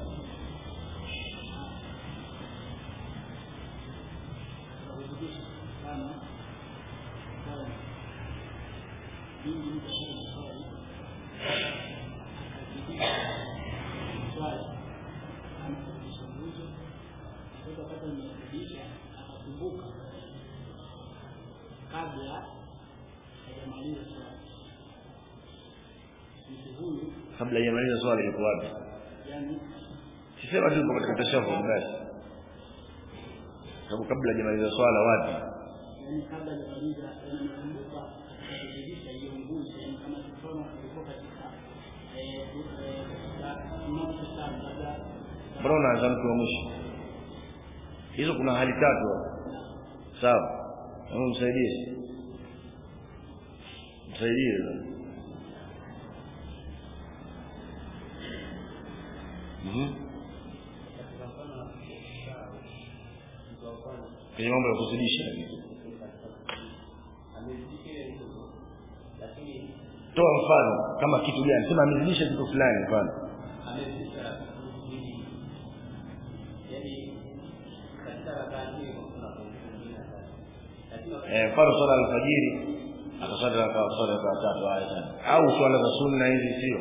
Speaker 1: kabla hajamaliza swala yuko wapi sisema tu katika tashahud basi sababu kabla hajamaliza swala wapi
Speaker 2: yani kabla hajamaliza anakumbuka akashirikisha hiyo nguzo yani kama tukiona tulikuwa katika eh eh mmoja sana labda
Speaker 1: mbona unaanza mtu wa mwisho hizo kuna hali tatu sawa hebu msaidie msaidie mhm kwenye mambo ya kuzidisha toa mfano kama kitu gani sema amezidisha kitu fulani mfano eh mfano swala alfajiri akaswali raka swala raka tatu haya tano au swala za sunna hizi sio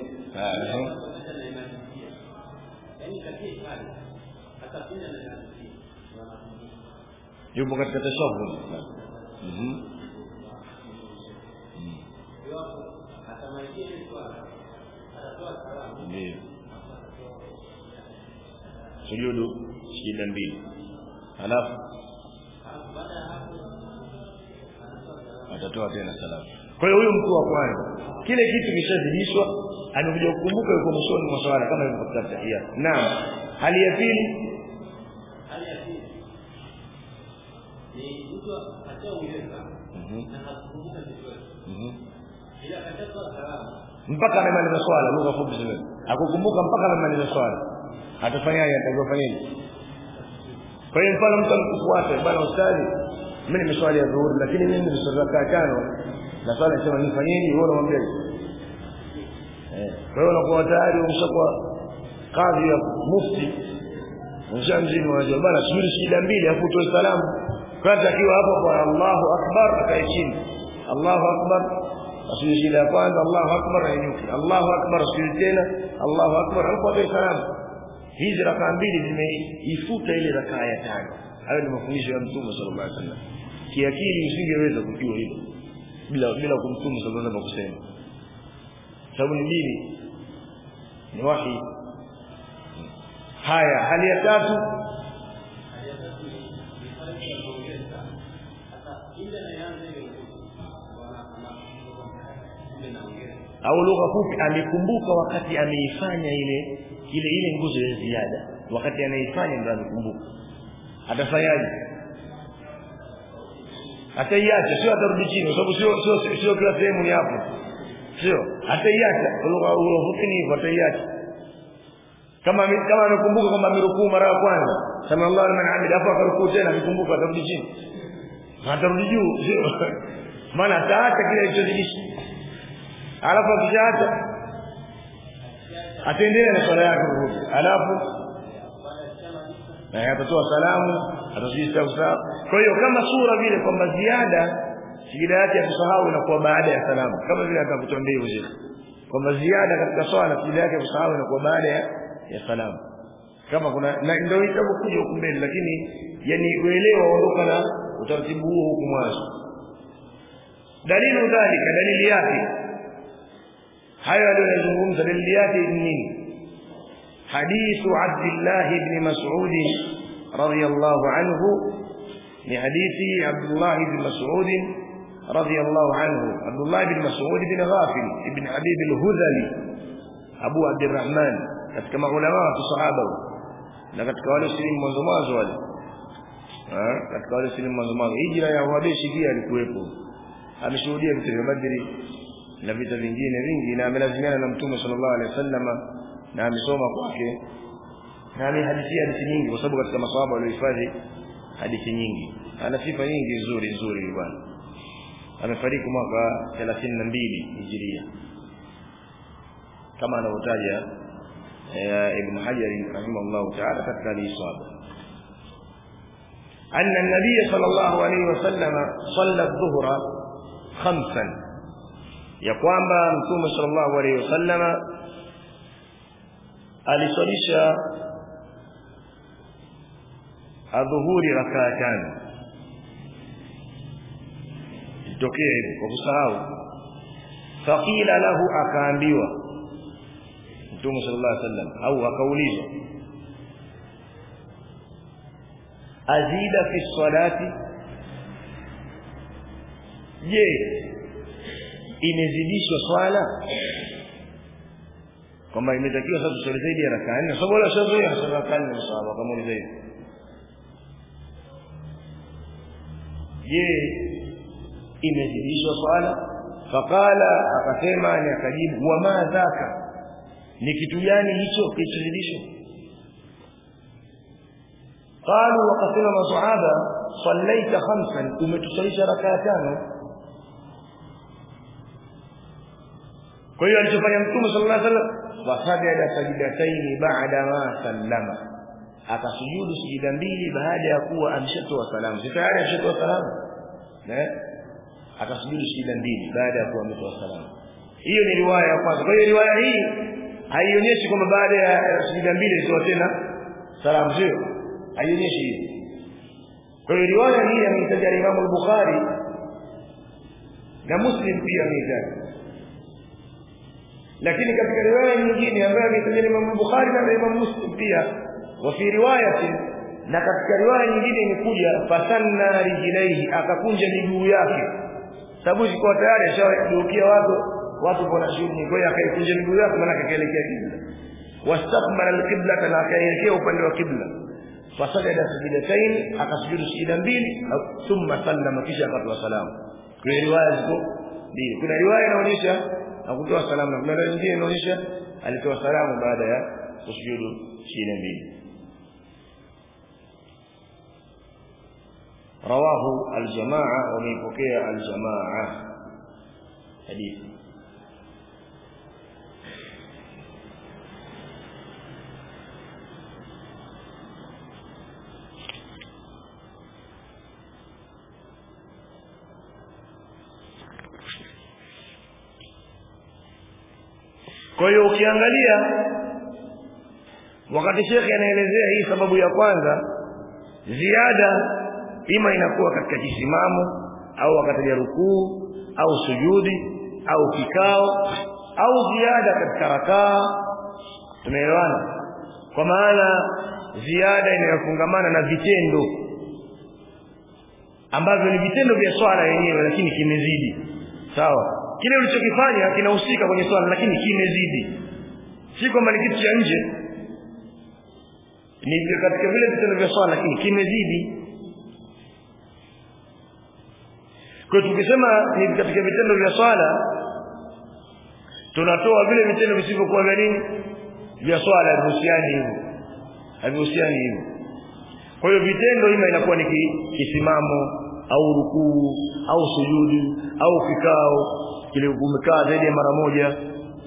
Speaker 1: yupo katika tashahud mhm ndio sujudu shida mbili halafu atatoa tena salamu kwa hiyo huyo mtu wa kwanza kile kitu kishazidishwa amekuja kukumbuka yuko mwishoni mwa swala kama ilivyo katika tahia naam hali ya pili
Speaker 2: hali ya pili ni mtu ataongeza na hakumbuka vizuri ila akatoa salamu
Speaker 1: mpaka amemaliza swala lugha fupi zile akukumbuka mpaka amemaliza swala atafanyaje atakayofanyaje kwa hiyo mfano mtu alikufuata bwana ustadi mimi nimeswali ya dhuhuri lakini mimi nimeswali rakaa tano na swala inasema nifanyeje wewe unamwambia eh kwa hiyo unakuwa tayari umeshakuwa kadhi ya mufti mshamzini unajua bwana subiri shida mbili afu utoe salamu kwanza akiwa hapo kwa Allahu akbar akae chini Allahu akbar asije shida ya kwanza Allahu akbar ainuki Allahu akbar asije tena Allahu akbar hapo atoe salamu hizi rakaa mbili zimeifuta ile rakaa ya tano hayo ni mafundisho ya mtume sallallahu alaihi wasallam kiakili usingeweza kujua hilo bila bila kumtume sallallahu alaihi wasallam kusema sababu ni dini ni wahi haya hali ya tatu
Speaker 2: hali ya tatu ni hali ya kuongeza sasa ile inaanza ile
Speaker 1: au lugha fupi amekumbuka wakati ameifanya ile ile ile nguzo ya ziada wakati anaifanya ndio amekumbuka atafanyaje ataiacha sio atarudi chini kwa sababu sio sio sio kila sehemu ni hapo sio ataiacha lugha lugha fupi ni hivyo ataiacha kama kama amekumbuka kwamba amerukuu mara ya kwanza sema Allahu liman hamid afa akarukuu tena amekumbuka atarudi chini atarudi juu sio maana ataacha kile alichozidisha alafu akishaacha ataendelea na swala yake kurudi alafu na atatoa salamu atasijisha usawa kwa hiyo kama sura vile kwamba ziada sijida yake ya kusahau inakuwa baada ya salamu kama vile atakapotuambia hivyo shekhi kwamba ziada katika swala sijida yake ya kusahau inakuwa baada ya, ya salamu kama kuna na ndio itakuja huku mbele lakini yani uelewa ondoka na utaratibu huo huku mwanzo dalilu dhalika dalili yake hayo aliyozungumza dalili yake ni nini حديث عبد الله بن مسعود رضي الله عنه لحديث عبد الله بن مسعود رضي الله عنه عبد الله بن مسعود بن غافل بن حبيب الهذلي أبو عبد الرحمن katika maulama wa sahaba na katika wale silimu mwanzo mwanzo wale katika wale silimu mwanzo mwanzo hijra ya Habeshi pia alikuwepo ameshuhudia vita vya Badri na vita vingine vingi na amelazimiana na Mtume sallallahu alaihi wasallama na amesoma kwake na amehadithia hadithi nyingi kwa sababu katika maswahaba waliohifadhi hadithi nyingi ana sifa nyingi nzuri nzuri bwana amefariki mwaka 32 hijiria kama anavyotaja ibn Hajar rahimahullah ta'ala katika al-Isaba أن النبي صلى الله عليه وسلم صلى الظهر خمسا يقوم بمتوم صلى الله عليه وسلم aliswalisha adhuhuri rakaa tano itokee hivyo kwa kusahau faqila lahu akaambiwa mtume sallallahu alaihi wasallam au akaulizwa azida fi salati je imezidishwa swala kwamba imetakiwa sasa tusali zaidi ya rakaa nne sababu wala shazoea hasa rakaa nne msahaba kama ni zaidi je imezidishwa swala faqala akasema ni akajibu wa ma dhaka ni kitu gani hicho kilichozidishwa قالوا وقسم الصحابه صليت خمسا umetusalisha rakaa tano kwa hiyo alichofanya mtume sallallahu alaihi wasallam wasajada sajidataini baada ma sallama akasujudu sijida mbili baada ya kuwa amshatoa salamu si tayari amshatoa salamu eh akasujudu sijida mbili baada ya kuwa ametoa salamu hiyo ni riwaya ya kwanza kwa hiyo riwaya hii haionyeshi kwamba baada ya sijida mbili alitoa tena salamu sio haionyeshi hiyo kwa hiyo riwaya hii ameitaja Imam al-Bukhari na Muslim pia ameitaja lakini katika riwaya nyingine ambayo ameitaja Imam al-Bukhari na Imam Muslim pia wa fi riwayati na katika riwaya nyingine imekuja fasanna rijlaihi akakunja miguu yake sababu ilikuwa tayari ashawageukia watu watu kwa shughuli kwa hiyo akaikunja miguu yake maana akaelekea kibla wastaqbala al-qibla na akaelekea upande wa kibla fasajada sajidatayn akasujudu sijida mbili thumma sallama kisha akatoa salamu kuna riwaya ziko mbili kuna riwaya inaonyesha hakutoa salamu na kuna riwaya nyingine inaonyesha alitoa salamu baada ya kusujudu sijida mbili رواه الجماعة وميبكي الجماعة حديث kwa hiyo ukiangalia wakati shekhe anaelezea hii sababu ya kwanza ziada ima inakuwa katika kisimamo au wakati ya rukuu au sujudi au kikao au ziada katika rakaa tumeelewana kwa maana ziada inayofungamana na vitendo ambavyo ni vitendo vya swala yenyewe lakini kimezidi sawa kile ulichokifanya kinahusika kwenye swala lakini kimezidi si kwamba ni kitu cha nje ni katika vile vitendo vya swala lakini kimezidi kwa tukisema ni katika vitendo vya swala tunatoa vile vitendo visivyokuwa vya nini vya swala havihusiani hivyo havihusiani hivyo kwa hiyo vitendo ima inakuwa ni kisimamo au rukuu au sujudi au kikao kile umekaa zaidi ya mara moja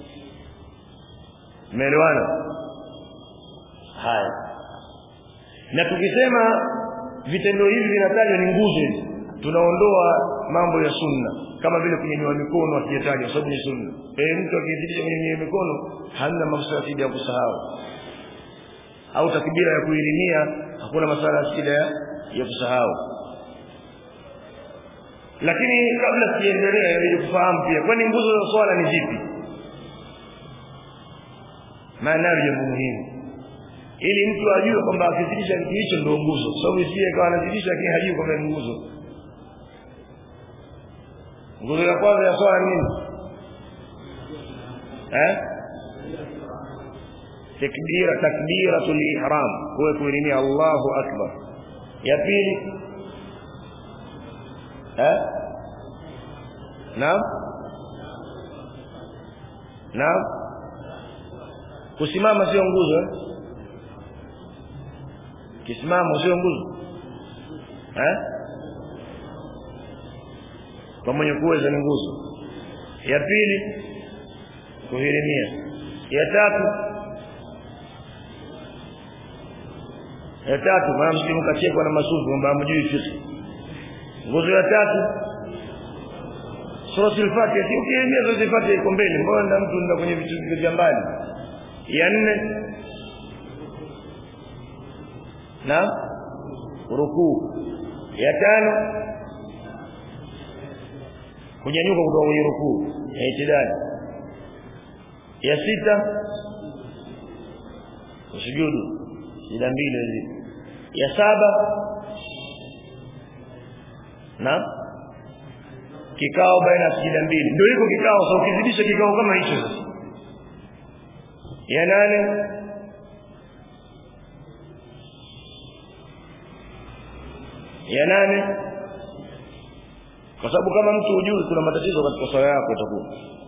Speaker 1: umeelewana haya na tukisema vitendo hivi vinatajwa ni nguzo hizi tunaondoa mambo ya sunna kama vile kunyanyua mikono akijataja kwa sababu ni sunna eh mtu akizidisha kunyanyua mikono hamna mafsada ya kusahau au takbira ya kuilimia hakuna masala shida ya, ya kusahau lakini kabla siendelee ili kufahamu pia kwani nguzo za swala ni zipi maana ni jambo muhimu ili mtu ajue kwamba akizidisha kitu hicho ndio nguzo kwa sababu isiye kawa anazidisha lakini hajui kwamba ni nguzo nguzo ya kwanza ya swala nini eh takbira takbiratul ihram kwa kuilimia Allahu akbar ya pili eh naam naam kusimama sio nguzo eh? kisimamo sio nguzo eh kwa mwenye kuweza ni nguzo ya pili kuhirimia ya tatu ya tatu maana msimu kachekwa na masufi kwamba hamjui fiqh nguzo ya tatu suratul fatiha si ukiingia suratul fatiha iko mbele mbona mtu ndio kwenye vitu vya mbali ya nne na rukuu ya tano kunyanyuka kutoka kwenye rukuu ya itidali ya sita kusujudu sida mbili hizi ya saba na kikao baina ya sijida mbili ndio hiko kikao sasa ukizidisha kikao kama hicho sasa ya nane ya nane kwa sababu kama mtu hujui kuna matatizo katika swala yako itakuwa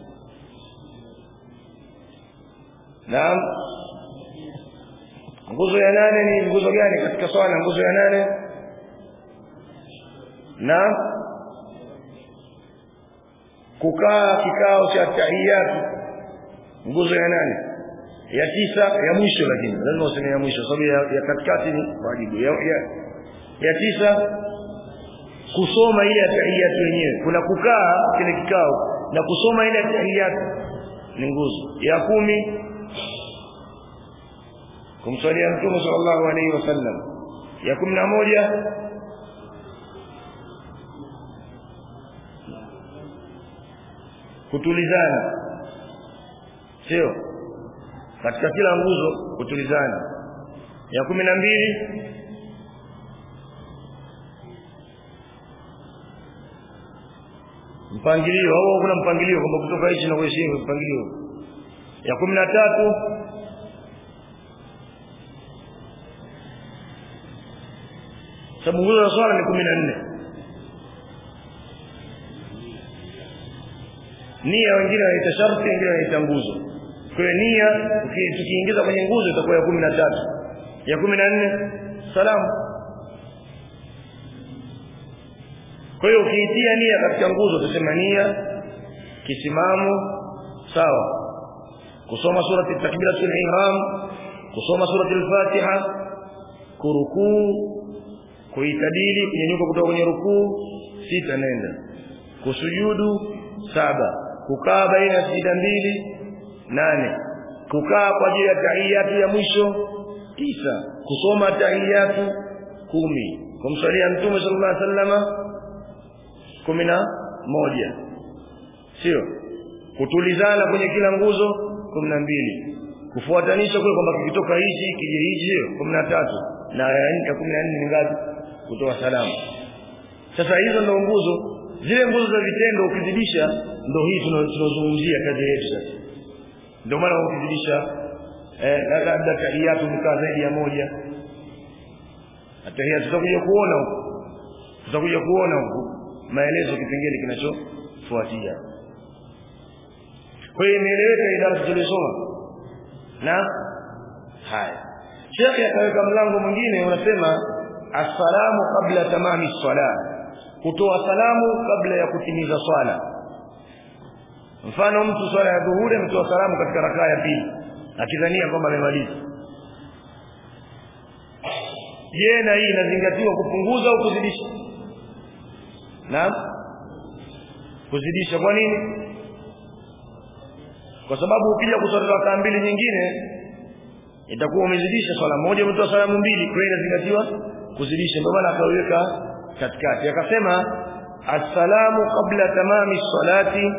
Speaker 1: naam nguzo ya nane ni nguzo gani katika swala nguzo ya nane naam kukaa kikao cha tahiyatu nguzo ya nane ya tisa ya mwisho lakini lazima useme ya mwisho sababu ya, ya katikati ni wajibu ya, ya, ya tisa kusoma ile tahiyatu yenyewe kuna kukaa kile kikao na kusoma ile tahiyatu ni nguzo ya kumi kumswalia mtume sallallahu alaihi wasallam ya kumi na moja kutulizana sio katika kila nguzo kutulizana ya kumi na mbili mpangilio au kuna mpangilio kwamba kutoka hichi na kuheshimu mpangilio ya kumi na tatu sababu nguzo za swala ni kumi na nne nia wengine wanaita sharti wengine wanaita nguzo kwa hiyo nia tukiingiza kwenye nguzo itakuwa ya kumi na tatu ya kumi na nne salamu kwa hiyo ukiitia nia katika nguzo utasema nia kisimamo sawa kusoma surati takbiratul ihram kusoma surati al-fatiha kurukuu kuitadili kunyanyuka kutoka kwenye rukuu sita nenda kusujudu saba kukaa baina ya sijida mbili nane kukaa kwa ajili ya tahiyatu ya mwisho tisa kusoma tahiyatu kumi kumsalia mtume sallallahu alaihi wasallama kumi na moja sio kutulizana kwenye kila nguzo kumi na mbili kufuatanisha kule kwamba kikitoka hichi kije hichi kumi na tatu na ya kumi na nne ni ngapi kutoa salamu sasa hizo ndo nguzo zile nguzo za vitendo ukizidisha ndo hii tunazungumzia kazi yetu sasa ndio maana ukizidisha eh labda tahiyatu mkaa zaidi ya moja tahiyatu tutakuja kuona huko tutakuja kuona huko maelezo kipengele kinachofuatia kwa hiyo imeeleweka idara tulisoma na haya Sheikh akaweka mlango mwingine unasema assalamu kabla tamami swala kutoa salamu kabla ya kutimiza swala mfano mtu swala ya dhuhuri ametoa salamu katika rakaa ya pili akidhania kwamba amemaliza je na hii inazingatiwa kupunguza au kuzidisha naam kuzidisha kwa nini kwa sababu ukija kuswali rakaa mbili nyingine itakuwa umezidisha swala moja umetoa salamu mbili kwa hiyo inazingatiwa kuzidisha ndio maana akaweka katikati akasema assalamu qabla tamami salati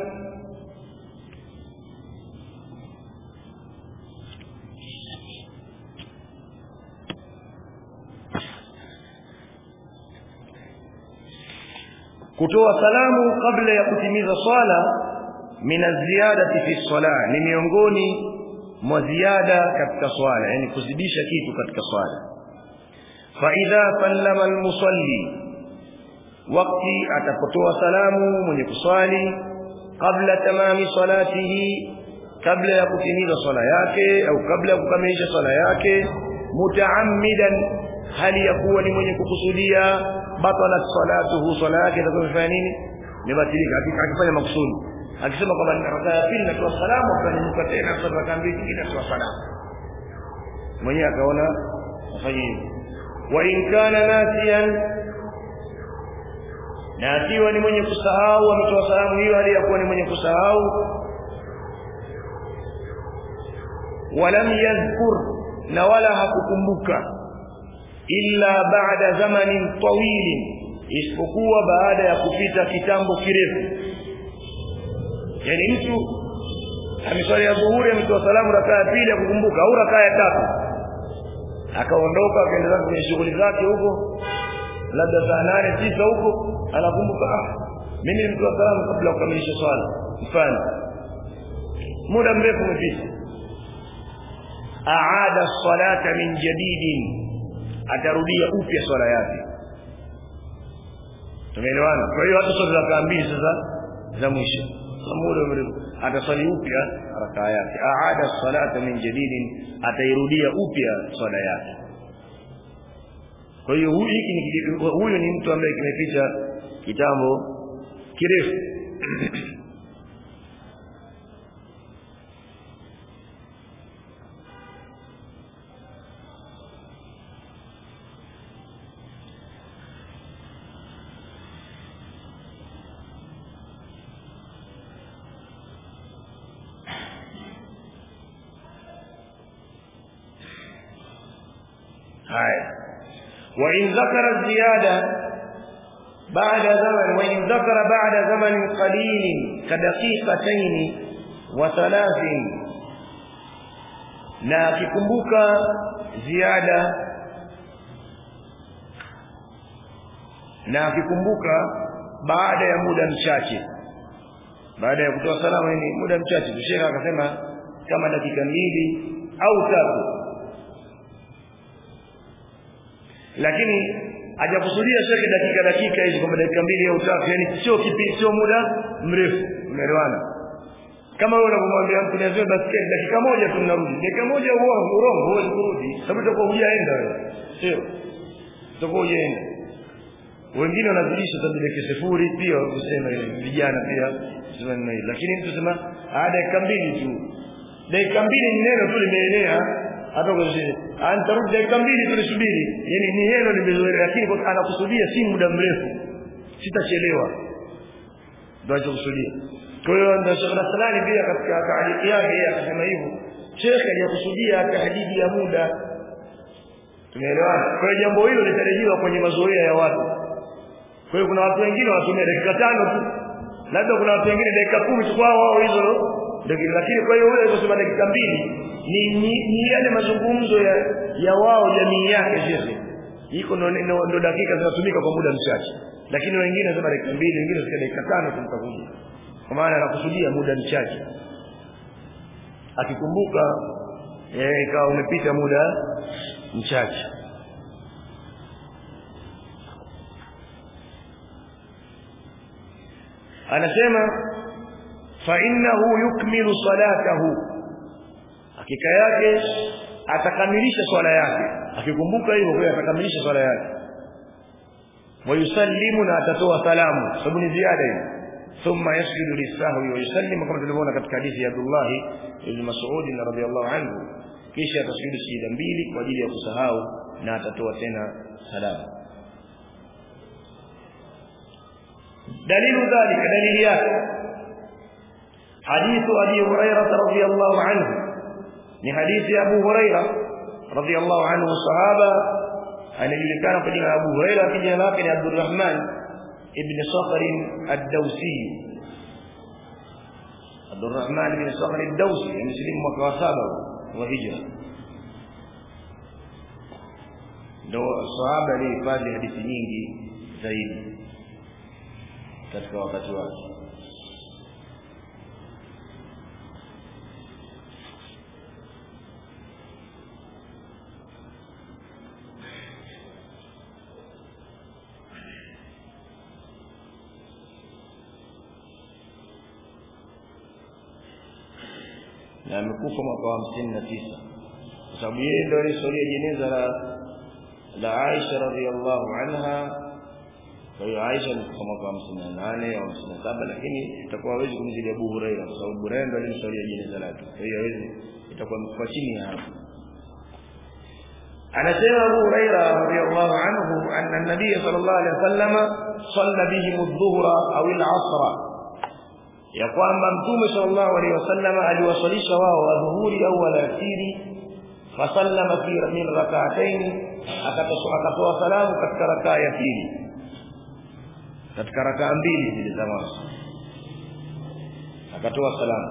Speaker 1: kutoa salamu kabla ya kutimiza swala min ziyadati fi swala ni miongoni mwa ziada katika swala yani kuzidisha kitu katika swala fa idha sallama almusalli wakati atapotoa salamu mwenye kuswali kabla tamami salatihi kabla ya kutimiza swala yake au kabla ya kukamilisha swala yake mutaammidan hali ya kuwa ni mwenye kukusudia batalat salatuhu swala yake itakuwa imefanya nini imebatilika akifanya makusudi akisema kwamba ni rakaa ya pili natoa salamu akanyanyuka tena kwa rakaa mbili nyingine natoa salamu mwenyewe akaona afanye hivyo wa in kana nasiyan na akiwa ni mwenye kusahau ametoa salamu hiyo hali ya kuwa ni mwenye kusahau walam yadhkur na wala hakukumbuka illa ba'da zamanin tawilin isipokuwa baada ya kupita kitambo kirefu yani mtu ameswali ya dhuhuri ametoa salamu rakaa ya pili akukumbuka au rakaa ya tatu akaondoka akaendelea kwenye shughuli zake huko labda saa nane tisa huko anakumbuka ah mimi nilimtoa salamu kabla ya kukamilisha swala mfano muda mrefu umepita aada salata min jadidin atarudia upya swala yake tumeelewana kwa hiyo hata swali rakaa mbili sasa za mwisho muda mrefu ataswali upya rakaa yake aada salata min jadidin atairudia upya swala yake kwa hiyo huyu hiki ni huyu ni mtu ambaye kimeficha kitambo kirefu haya وإن ذكر الزيادة بعد زمن وإن ذكر بعد زمن قليل كدقيقتين وثلاث na akikumbuka ziada na akikumbuka baada ya muda mchache baada ya kutoa salamu ni muda mchache tusheka akasema kama dakika mbili au tatu lakini hajakusudia shekhe dakika dakika hizi kwamba dakika mbili au tatu yani sio kipi sio muda mrefu umeelewana kama wewe unapomwambia mtu niazime basikeli dakika moja tu mnarudi dakika moja uongo urongo huwezi kurudi sababu utakuwa hujaenda wewe sio utakuwa hujaenda wengine wanazidisha sababu dakika sifuri pia kusema vijana pia sema neno hili lakini mtu sema ah dakika mbili tu dakika mbili ni neno tu limeenea hata kwa sisi antarudi dakika mbili tulisubiri yani ni neno limezoeleka lakini anakusudia si muda mrefu sitachelewa ndio anachokusudia kwa hiyo ndio Sheikh Rasulani pia katika taarifa yake yeye akasema hivyo Sheikh aliyakusudia tahdidi ya muda tumeelewana kwa hiyo jambo hilo litarajiwa kwenye mazoea ya watu kwa hiyo kuna watu wengine wanatumia dakika tano tu labda kuna watu wengine dakika kumi tu kwao wao hizo lakini kwa hiyo yule aliyosema dakika mbili ni, ni, ni yale mazungumzo ya, ya wao jamii yake shekhe iko ndo, ndo, ndo dakika zinatumika kwa muda mchache lakini wengine wanasema dakika mbili wengine wanasema dakika tano tumtakuja kwa maana anakusudia muda mchache akikumbuka eh ikawa umepita muda mchache anasema fa innahu yukmilu salatahu hakika yake atakamilisha swala yake akikumbuka hivyo kwa atakamilisha swala yake wayusallimu na atatoa salamu sababu ni ziada hiyo thumma yasjudu lisahwi wa yusallimu kama tulivyoona katika hadithi ya Abdullah ibn Mas'ud radhiyallahu anhu kisha atasujudu sijida mbili kwa ajili ya kusahau na atatoa tena salamu dalilu dhalika dalili yake حديث أبي هريرة رضي الله عنه من حديث أبو هريرة رضي الله عنه الصحابة أن كان قد أبو هريرة في جناك عبد الرحمن ابن صخر الدوسي عبد الرحمن بن صخر الدوسي مسلم وكواسابه وهجرة ndio sahaba alihifadhi hadithi nyingi zaidi katika wakati wake na amekufa mwaka wa hamsini na tisa kwa sababu yeye ndio alisolia jeneza la la Aisha radhiallahu anha kwa hiyo Aisha alikufa mwaka wa hamsini na nane au hamsini na saba lakini itakuwa hawezi kumzidi Abu Huraira kwa sababu Huraira ndio alimsolia jeneza lake kwa hiyo hawezi itakuwa amekufa chini ya hapo anasema Abu Huraira radhiallahu anhu anna an-nabiy sallallahu alaihi wasallam salla bihim adh-dhuhra au al-'asra ya kwamba mtume sallallahu alaihi wasallam aliwasalisha wao adhuhuri au alasiri fasallama fi min rak'atayn akatoa salamu katika rakaa ya pili katika rakaa mbili zile za mwanzo akatoa salamu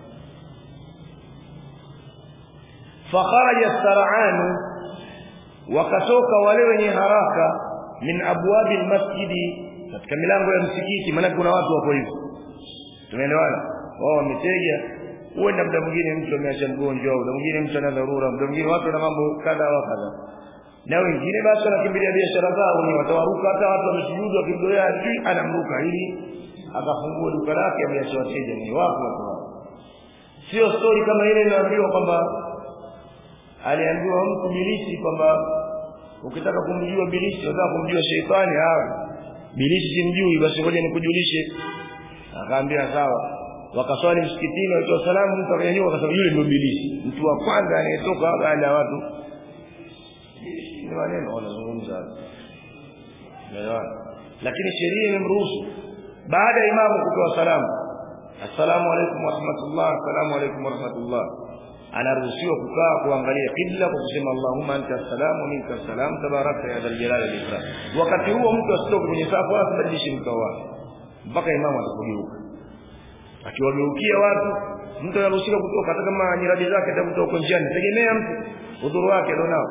Speaker 1: fakharaja sar'an wakatoka wale wenye haraka min abwabi almasjidi katika milango ya msikiti maana kuna watu wako hivyo tumeelewana wao wametega huenda muda mwingine mtu ameacha mgonjwa au muda mwingine mtu ana dharura muda mwingine watu na mambo kadha wa kadha na wengine basi wanakimbilia biashara zao ni watawaruka hata watu wamesujudu wakimdolea adui anamruka ili akafungua duka lake ameacha wateja ni wapo watu hao sio story kama ile inaambiwa kwamba aliambiwa mtu bilisi kwamba ukitaka kumjua bilisi unataka kumjua sheitani hawa bilisi simjui basi ngoja nikujulishe akaambia sawa wakaswali msikitini watoa salamu mtu akanyanyuka akasema yule ndio bilisi mtu wa kwanza anayetoka baada ya watu ni maneno wanazungumza Umeelewana? lakini sheria imemruhusu baada ya imamu kutoa salamu assalamu alaykum wa rahmatullah assalamu alaykum wa rahmatullah anaruhusiwa kukaa kuangalia kibla kwa kusema allahumma anta salam wa minka salam tabarakta ya dhal jalali wal ikram wakati huo mtu asitoke kwenye safu wala asibadilishe mkao wake mpaka imamu atakugeuka akiwageukia watu mtu anaruhusiwa kutoka hata kama nyiradi zake atakutoka huko njiani tegemea mtu udhuru wake alionao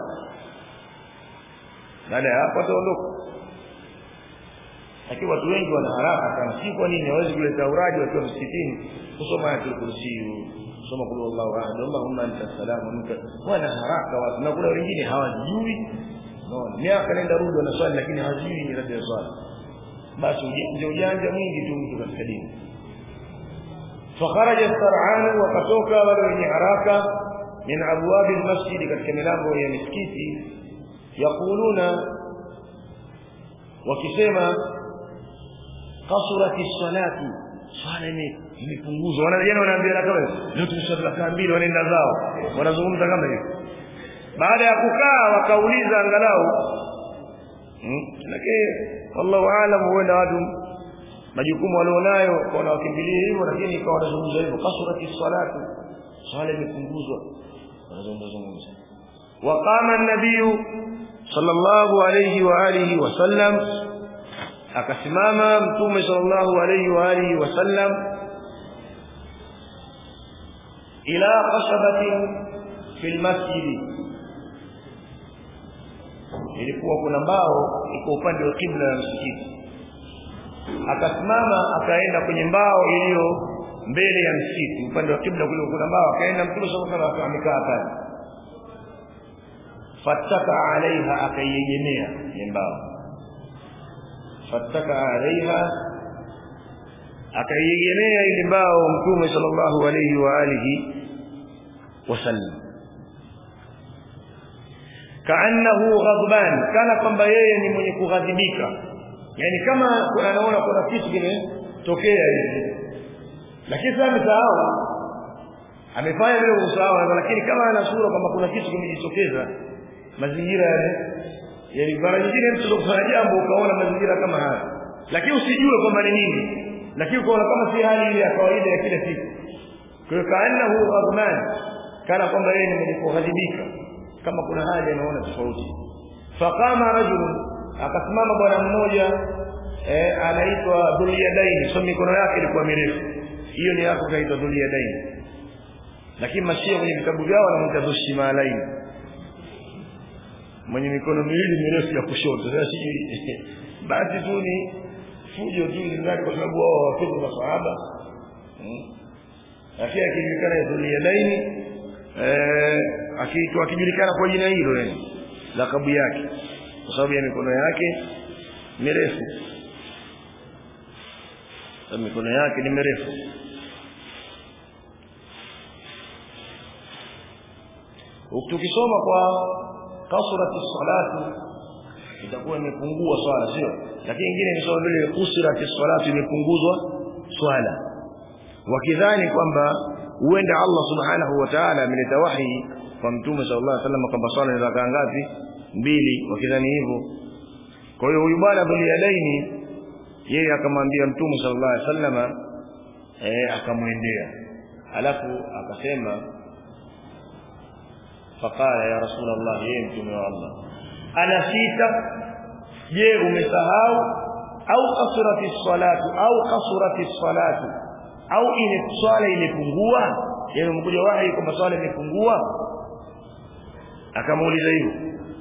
Speaker 1: baada ya hapo ataondoka lakini watu wengi wana haraka sana si kwa nini hawezi kuleta uraji wakiwa msikitini kusoma ayatul kursi kusoma kulu Allahu ahad Allahumma anta salamu minka wana haraka watu na kuna wengine hawajui naona miaka nenda rudi wanaswali lakini hawajui ni rabbi swali basi ujanja ujanja mwingi tu mtu katika dini فخرج السرعان وكتوكا wale wenye haraka min abwab almasjid katika milango ya misikiti yaquluna wakisema kasurati salatu swala imepunguzwa wanajana wanaambia kama leo tumeswali rakaa mbili wanaenda zao wanazungumza kama hivyo baada ya kukaa wakauliza angalau hmm? lakini wallahu aalam huenda watu majukumu walionayo kwa wakimbilia hivyo lakini ikawa wanazungumza hivyo kasurati salatu swala imepunguzwa wanazungumza zungumza waqama an-nabiy sallallahu alayhi wa alihi wasallam akasimama mtume sallallahu alayhi wa alihi wasallam ila qashabatin fil masjid ilikuwa kuna mbao iko upande wa kibla ya msikiti akasimama akaenda kwenye mbao iliyo mbele ya msikiti upande wa kibla kule kuna mbao akaenda mtume sallallahu alayhi wasallam amekaa pale fataka alaiha akaiegemea mbao fataka alaiha akaiegemea ile mbao mtume sallallahu alayhi wa alihi wasallam kaannahu ghadban kana kwamba yeye ni mwenye kughadhibika yani kama anaona kuna kitu kimetokea hivi lakini sasa amesahau amefanya vile kusahau lakini kama ana sura kwamba kuna kitu kimejitokeza mazingira yale yani mara nyingine mtu kufanya jambo ukaona mazingira kama haya lakini usijue kwamba ni nini lakini ukaona kama si hali ile ya kawaida ya kila siku kwa hiyo kaannahu ghadman kana kwamba yeye ni mwenye kughadhibika kama kuna hali anaona tofauti faqama rajulun akasimama bwana mmoja eh anaitwa Dhuliyadaini so mikono yake ilikuwa mirefu hiyo ni yako kaitwa Dhuliyadaini lakini mashia kwenye vitabu vyao wanamuita Dhushimalaini mwenye mikono miwili mirefu ya kushoto sasa sijui basi tu ni fujo tu ndani kwa sababu wao hawapendi masahaba lakini akijulikana Dhuliyadaini eh akiitwa akijulikana kwa jina hilo yani lakabu yake kwa sababu ya mikono yake mirefu mikono yake ni mirefu tukisoma kwa kasurati salatu itakuwa imepungua swala sio lakini nyingine imesoma vile kusurati salatu imepunguzwa swala wakidhani kwamba huenda Allah subhanahu wa ta'ala ameleta wahi kwa mtume sallallahu alaihi wasallam kwamba swala ni rakaa ngapi mbili wakidhani hivyo kwa hiyo huyu bwana Dhuliyadaini yeye akamwambia mtume sallallahu alaihi wasallam eh akamwendea alafu akasema faqala ya rasulullah yeye mtume wa Allah ana sita je umesahau au kasurati salatu au kasurati salatu au ile swala imepungua yani umekuja wahi kwamba swala imepungua akamuuliza hivyo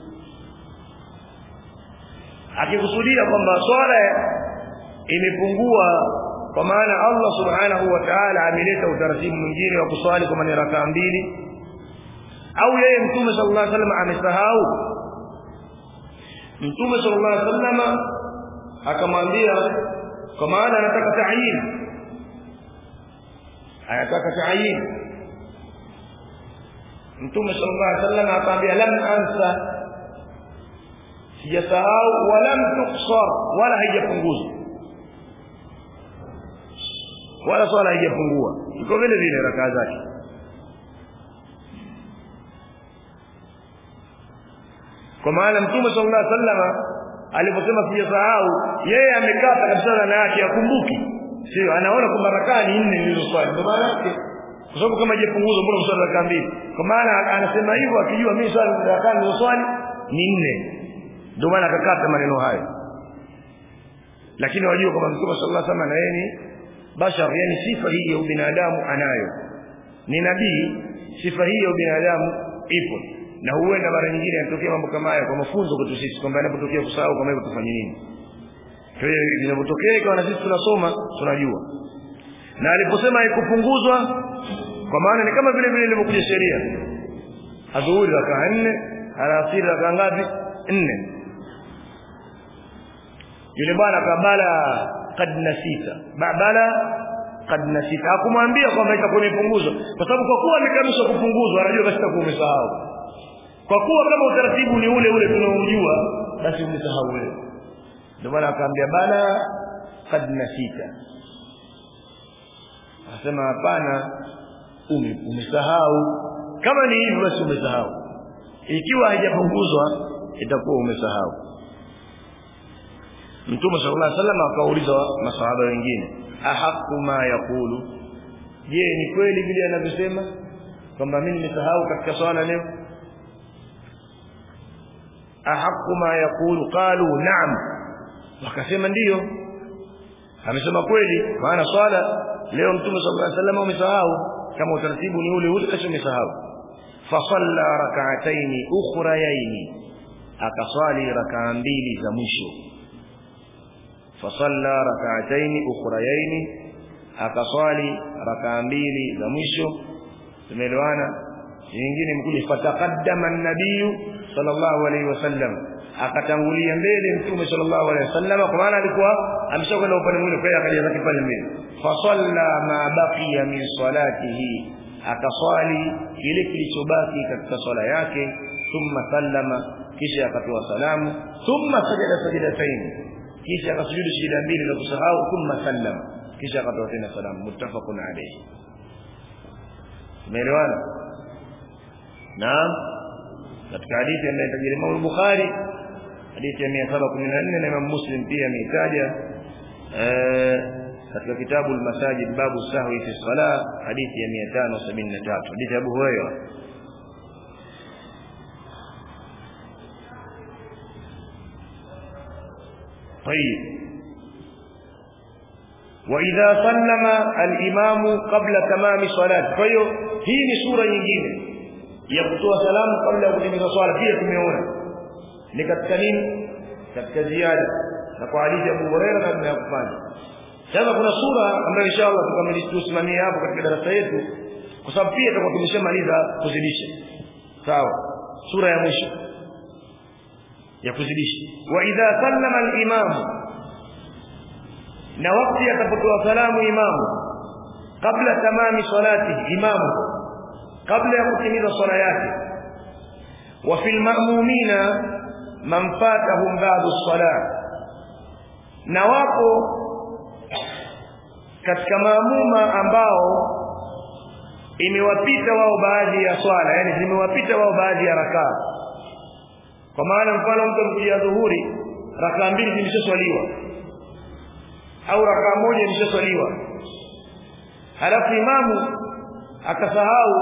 Speaker 1: akikusudia kwamba swala imepungua kwa maana Allah subhanahu wa ta'ala ameleta utaratibu mwingine wa kuswali kwa maana rakaa mbili au yeye mtume sallallahu alaihi wasallam amesahau mtume sallallahu alaihi wasallam akamwambia kwa maana anataka ta'yin anataka ta'yin mtume sallallahu alaihi wasallam akamwambia lam ansa sijasahau wala tuksar wala haijapunguzwa wala swala haijapungua iko vile vile rakaa zake kwa maana mtume sallallahu alaihi wasallam aliposema sijasahau yeye amekata kabisa na yake akumbuki sio anaona kwamba rakaa ni nne nilizoswali ndio maana yake kwa sababu kama haijapunguzwa mbona mswali rakaa mbili kwa maana anasema hivyo akijua mimi swali rakaa nilizoswali ni nne ndio maana akakata maneno hayo lakini wajua kwamba mtume sallallahu alaihi wasallam na yeye ni bashar yani sifa hii ya ubinadamu anayo ni nabii sifa hii ya ubinadamu ipo na huenda mara nyingine yanatokea mambo kama haya kwa mafunzo kwetu sisi kwamba inapotokea kusahau kama hivyo tufanye nini kwa hiyo inapotokea ikawa na sisi tunasoma tunajua na aliposema haikupunguzwa kwa maana ni kama vile vile ilivyokuja sheria adhuhuri rakaa nne alasiri rakaa ngapi nne yule bwana kabala kad nasita bala kad nasita hakumwambia kwamba itakuwa imepunguzwa kwa sababu kwa kuwa amekanusha kupunguzwa anajua basi itakuwa umesahau kwa kuwa kama utaratibu ni ule ule tunaojua basi umesahau wewe ndio maana akaambia bala kad nasita asema hapana ume, umesahau kama ni hivyo basi umesahau ikiwa haijapunguzwa itakuwa umesahau Mtume sallallahu alaihi wasallam akauliza masahaba wengine ahaqu ma yaqulu je ni kweli vile anavyosema kwamba mimi nimesahau katika swala leo ahaqu ma yaqulu qalu na'am wakasema ndiyo amesema kweli maana swala leo mtume sallallahu alaihi wasallam umesahau kama utaratibu ni ule ule basi umesahau fasalla rak'atayn ukhrayayn akaswali rak'a mbili za mwisho fasalla rak'atayn ukhrayayn akaswali rak'a mbili za mwisho tumeelewana nyingine mkuja fataqaddama an-nabiy sallallahu alayhi wasallam akatangulia mbele mtume sallallahu alayhi wasallam kwa maana alikuwa ameshakwenda upande mwingine kwa hiyo akaja zake pale mbele fasalla ma baqiya min salatihi akaswali kile kilichobaki katika swala yake thumma sallama kisha akatoa salamu thumma sajada sajadatayn kisha akasujudu sijida mbili za kusahau thumma sallama kisha akatoa tena salamu muttafaqun alayhi umeelewana naam katika hadithi ambayo tajiri Imam Bukhari hadithi ya 714 na Imam Muslim pia ameitaja katika kitabu al-Masajid babu sahwi fi salah hadithi ya 573 hadithi ya Abu Hurairah طيب واذا سلم الامام قبل تمام صلاه فhiyo hii ni sura nyingine ya kutoa salamu kabla ya kutimiza swala pia tumeona ni katika nini katika ziada na kwa hadithi ya Abu Hurairah na tunayofanya sasa kuna sura ambayo inshallah tukamilisimamie hapo katika darasa yetu kwa sababu pia tutakuwa tumeshamaliza kuzidisha sawa sura ya mwisho ya kuzidisha wa idha sallama al-imam na wakati atapotoa salamu imamu kabla tamami salati imamu kabla ya kutimiza swala yake wa fil ma'mumina man fatahum ba'du as-salat na wapo katika maamuma ambao imewapita wao baadhi ya swala yani zimewapita wao baadhi ya rakaa kwa maana mfano mtu mkia dhuhuri rakaa mbili zimeshaswaliwa au rakaa moja imeshaswaliwa halafu imamu akasahau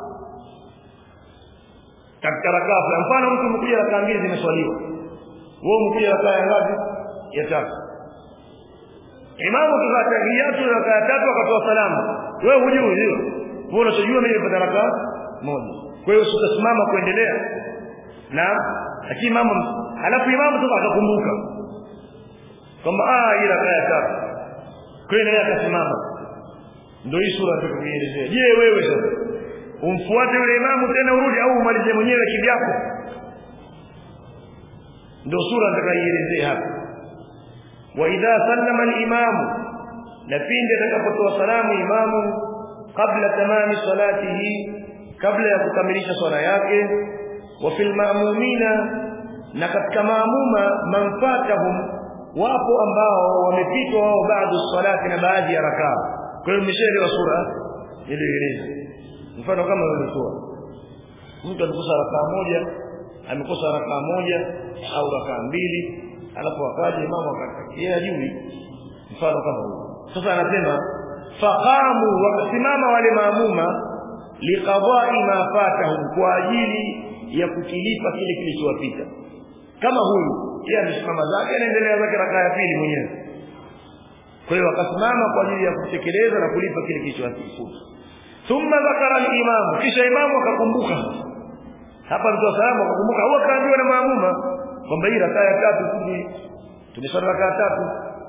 Speaker 1: katika rakaa fulani mfano mtu mkuja rakaa mbili zimeswaliwa wewe mkuja rakaa ya ngapi ya tatu imamu tukatahiyatu rakaa tatu akatoa salamu wewe hujui hiyo wewe unachojua mimi nipata rakaa moja kwa hiyo utasimama kuendelea na lakini imamu halafu imamu tu akakumbuka kwamba ah hii rakaa ya tatu kwa hiyo naye akasimama ndio hii sura tukuelezea je wewe sasa umfuate yule imamu tena urudi au umalize mwenyewe kivyako ndio sura nitakayoelezea hapa wa idha sallama al-imam na pindi atakapotoa salamu imamu kabla tamami salatihi kabla ya kukamilisha swala yake wa fil ma'mumina na katika maamuma manfatahum wapo ambao wamepitwa wao baadhi salati na baadhi ya rakaa kwa hiyo mmeshaelewa sura ilieleza mfano kama ulikuwa mtu alikosa rakaa moja amekosa rakaa moja au rakaa mbili alafu akaja imamu akatakia ajui mfano kama huo sasa anasema faqamu wakasimama wale maamuma liqada'i ma fatahum kwa ajili ya kukilipa kile kilichowapita kama huyu yeye amesimama zake anaendelea zake rakaa ya pili mwenyewe kwa hiyo akasimama kwa ajili ya kutekeleza na kulipa kile kilichowapita thumma dhakara al-imam kisha imamu akakumbuka hapa mtu salamu akakumbuka au akaambiwa na maamuma kwamba hii rakaa ya tatu tumesali rakaa tatu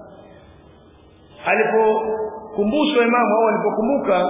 Speaker 1: alipokumbushwa imamu au alipokumbuka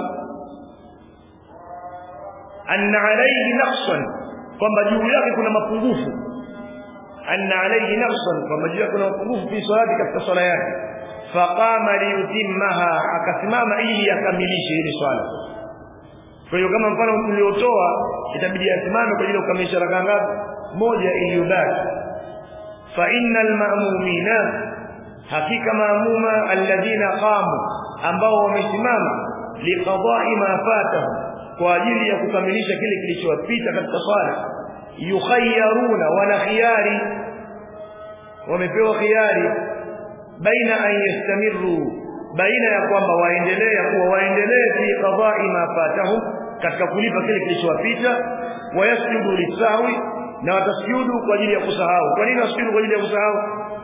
Speaker 1: anna alayhi naqsan kwamba juu yake kuna mapungufu anna alayhi naqsan kwamba juu yake kuna mapungufu fi salati katika swala yake faqama liyutimmaha akasimama ili akamilishe ile swala kwa hiyo kama mfano uliotoa itabidi asimame kwa ajili ya kukamilisha rakaa ngapi moja iliyobaki fa innal ma'mumina hakika maamuma alladhina qamu ambao wamesimama liqada'i ma fatahu kwa ajili ya kukamilisha kile kilichowapita katika swala yukhayyaruna wana khiyari wamepewa khiyari baina an yastamiru baina ya kwamba waendelee kuwa waendelee fi qada'i ma fatahu katika kulipa kile kilichowapita wayasjudu lisawi na watasujudu kwa ajili ya kusahau kwa nini wasujudu kwa ajili ya kusahau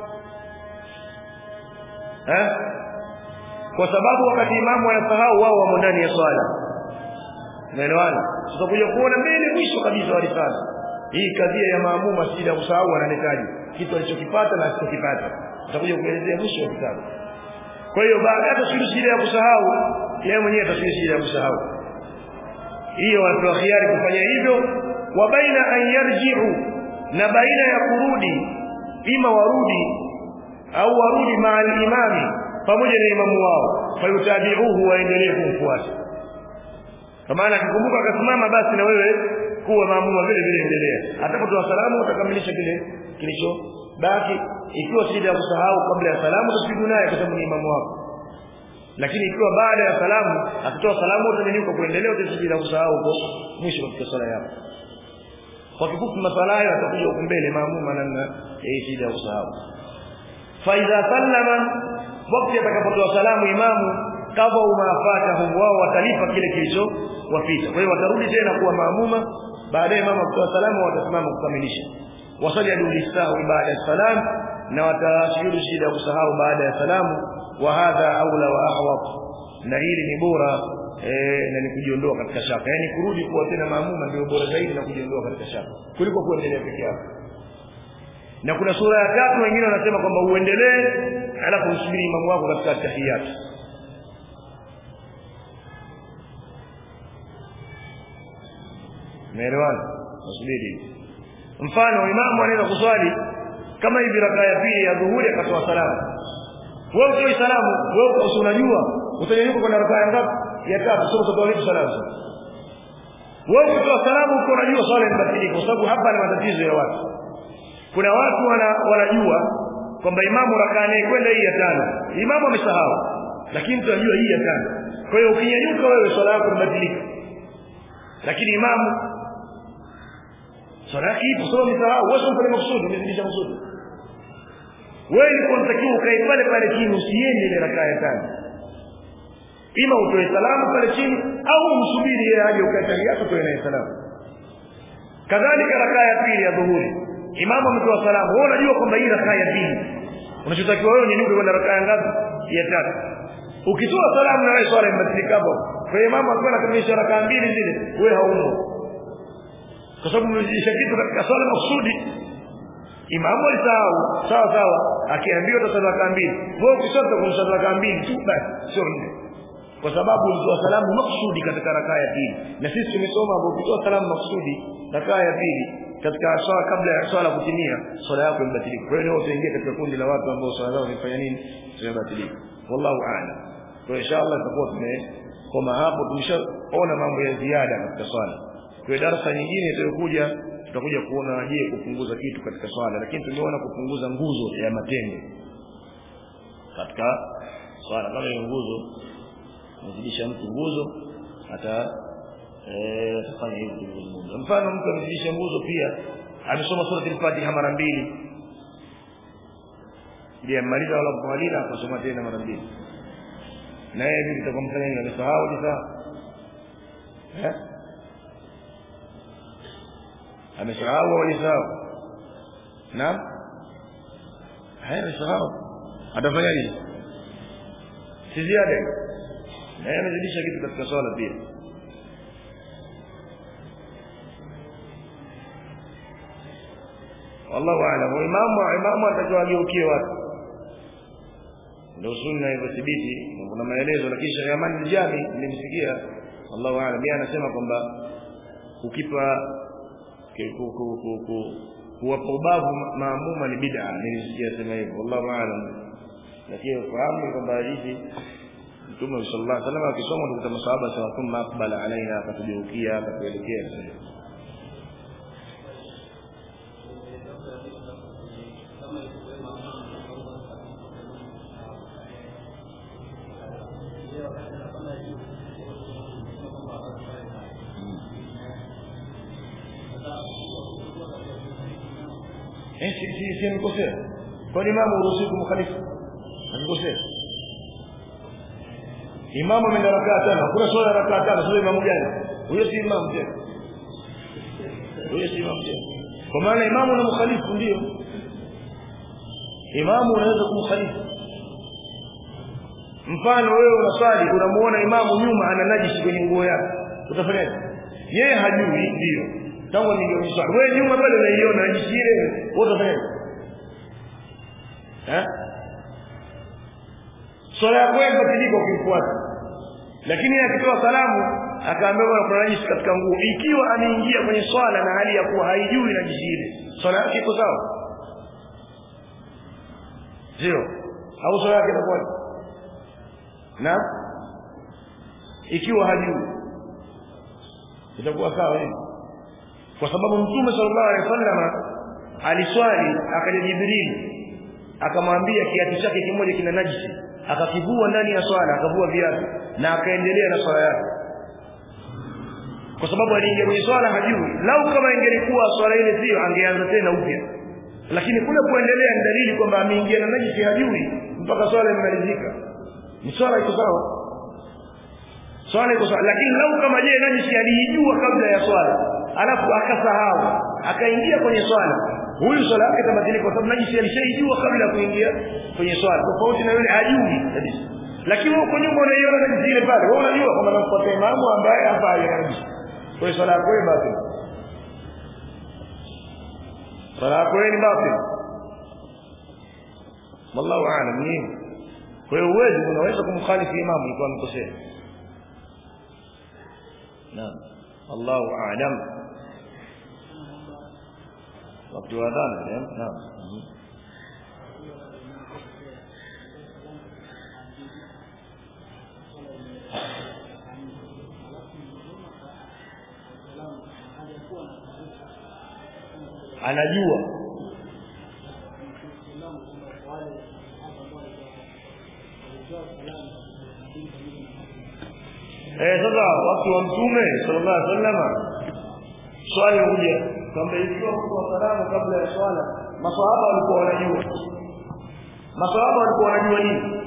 Speaker 1: eh kwa sababu wakati imamu anasahau wao wamo ndani ya swala umeelewana tutakuja kuona mbele mwisho kabisa wa risala hii kadhia ya maamuma sida kusahau ananetaji kitu alichokipata na asichokipata tutakuja kuelezea mwisho wa kitabu kwa hiyo baada ya tasiri shida ya kusahau yeye mwenyewe tasiri shida ya kusahau hiyo watu khiari kufanya hivyo wa baina an yarji'u na baina ya kurudi ima warudi au warudi ma'al imami pamoja na imamu wao fayutabi'uhu waendelee kumfuata kwa maana akikumbuka akasimama basi na wewe kuwa maamuma vile vile endelea atakapotoa salamu utakamilisha kile kilicho baki ikiwa shida ya kusahau kabla ya salamu utapigwa naye kwa sababu ni imamu wako lakini ikiwa baada ya salamu akitoa salamu utanyanyuka kuendelea utasubiri na kusahau huko mwisho katika sala yako kwa kifupi masala hayo atakuja huko mbele maamuma namna ya shida ya kusahau fa idha sallama wakati atakapotoa salamu imamu kadha umafatahu wao watalipa kile kilicho wapita kwa hiyo watarudi tena kuwa maamuma baadaye mama kutoa salamu watasimama kukamilisha wasajadu lisahu baada ya salam na watashuhudu shida ya kusahau baada ya salamu wa hadha aula wa ahwat na hili ni bora eh, na ni kujiondoa katika shaka yani kurudi kuwa tena maamuma ndio bora zaidi na kujiondoa katika shaka kuliko kuendelea peke yako na kuna sura ya tatu wengine wanasema kwamba uendelee alafu usubiri imamu wako katika tahiyati Umeelewana? Usubiri. Mfano imamu anaweza kuswali kama hivi rakaa ya pili ya dhuhuri akatoa salamu. Wewe utoi salamu, wewe uko unajua utanyanyuka kwa rakaa ya ngapi? Ya tatu, sio utatoa vipi salamu? Wewe ukitoa salamu uko unajua swala imebatilika kwa sababu hapa ni matatizo ya watu. Kuna watu wana, wanajua kwamba imamu rakaa naye kwenda hii ya tano. Imamu amesahau. Lakini tunajua hii ya tano. Kwa hiyo ukinyanyuka wewe swala yako imebatilika. Lakini imamu swala yake ipo sawa msahau wewe unafanya makusudi umezidisha makusudi wewe ni unatakiwa ukae pale pale chini usiende ile rakaa ya tano ima utoe salamu pale chini au umsubiri yeye aje ukatali yako toe naye salamu kadhalika rakaa ya pili ya dhuhuri imamu ametoa salamu wewe unajua kwamba hii rakaa ya pili unachotakiwa wewe ni kwenda rakaa ya ngapi ya tatu ukitoa salamu na wewe swala imebatilika hapo kwa hiyo imamu alikuwa anakamilisha rakaa mbili zile wewe haumo kwa sababu umejisha kitu katika swala maksudi imamu alisahau sawa sawa akiambiwa utasali rakaa mbili wewe ukisota kumsali rakaa mbili tu basi sio nne kwa sababu ulitoa salamu maksudi katika rakaa ya pili na sisi tumesoma hapo ukitoa salamu maksudi rakaa ya pili katika swala kabla ya swala kutimia swala yako imebatilika kwa hiyo leo utaingia katika kundi la watu ambao swala zao zimefanya nini zimebatilika wallahu a'lam kwa hiyo inshallah tutakuwa tumekoma hapo tumeshaona mambo ya ziada katika swala kwa hiyo darasa nyingine itayokuja tutakuja kuona je kupunguza kitu katika swala lakini tumeona kupunguza nguzo ya matendo katika swala kama hiyo nguzo mzidisha mtu nguzo hata eh tafanya hivyo nguzo mfano mtu amezidisha nguzo pia amesoma sura al-Fatiha mara mbili je amaliza wala kumaliza akasoma tena mara mbili na yeye vipi itakomfanya nini amesahau ni sawa eh amesahau au alisahau naam haya amesahau atafanya nini si ziada na yeye amezidisha kitu katika swala pia wallahu a'lam imamu imamu atakawageukie watu ndio sunna iliyothibiti kuna maelezo lakini Sheikh Yaman al-Jami nilimsikia wallahu a'lam yeye anasema kwamba ukipa kuwapa ubavu maamuma ni bid'a nilisikia sema hivyo wallahu a'lam lakini fahamu kwamba hadithi Mtume sallallahu alaihi wasallam akisoma ndio masahaba sema thumma aqbala alaina akatugeukia akatuelekea eh si si si amekosea kwa nini imamu uruhusiwi kumkhalifu amekosea imamu ameenda rakaa tano hakuna swala rakaa tano sio imamu gani huyo si imamu tena huyo si imamu tena kwa maana imamu na mkhalifu ndio imamu unaweza kumkhalifu mfano wewe unaswali unamuona imamu nyuma ana najisi kwenye nguo yake utafanyaje yeye hajui ndio tangu ninge swali wewe nyuma pale unaiona najisi ile wewe utafanyaje eh swala yako imebatilika ukimfuata lakini akitoa salamu akaambia bwana kuna najisi katika nguo ikiwa ameingia kwenye swala na hali ya kuwa haijui najisi ile swala yake iko sawa sio au swala yake itakuwa na ikiwa hajui itakuwa sawa hivi kwa sababu mtume sallallahu alaihi wasallam aliswali akaja Jibril akamwambia kiatu chake kimoja kina najisi akakivua ndani ya swala akavua viatu na akaendelea na swala yake kwa sababu aliingia kwenye swala hajui lau kama ingelikuwa swala ile sio angeanza tena upya lakini kule kuendelea ni dalili kwamba ameingia na najisi hajui mpaka swala imemalizika ni swala iko sawa swala iko sawa lakini lau kama je najisi aliijua kabla ya swala alafu akasahau akaingia kwenye swala huyu swala yake itabatilika kwa sababu najisi alishaijua kabla ya kuingia kwenye swala tofauti na yule hajui kabisa lakini huko nyuma unaiona najisi ile pale wewe unajua kwamba namfuata imamu ambaye hapa hana najisi kwa hiyo swala yako ni batil swala yako ni batil wallahu aalam ni kwa hiyo uwezi unaweza kumkhalifu imamu ikiwa amekosea naam Allahu a'lam wakati wa adhana naam anajua eh sasa wakati wa mtume sallallahu alaihi wasallam swali huja kwamba ikiwa kwa salamu kabla ya swala maswahaba walikuwa wanajua maswahaba walikuwa wanajua nini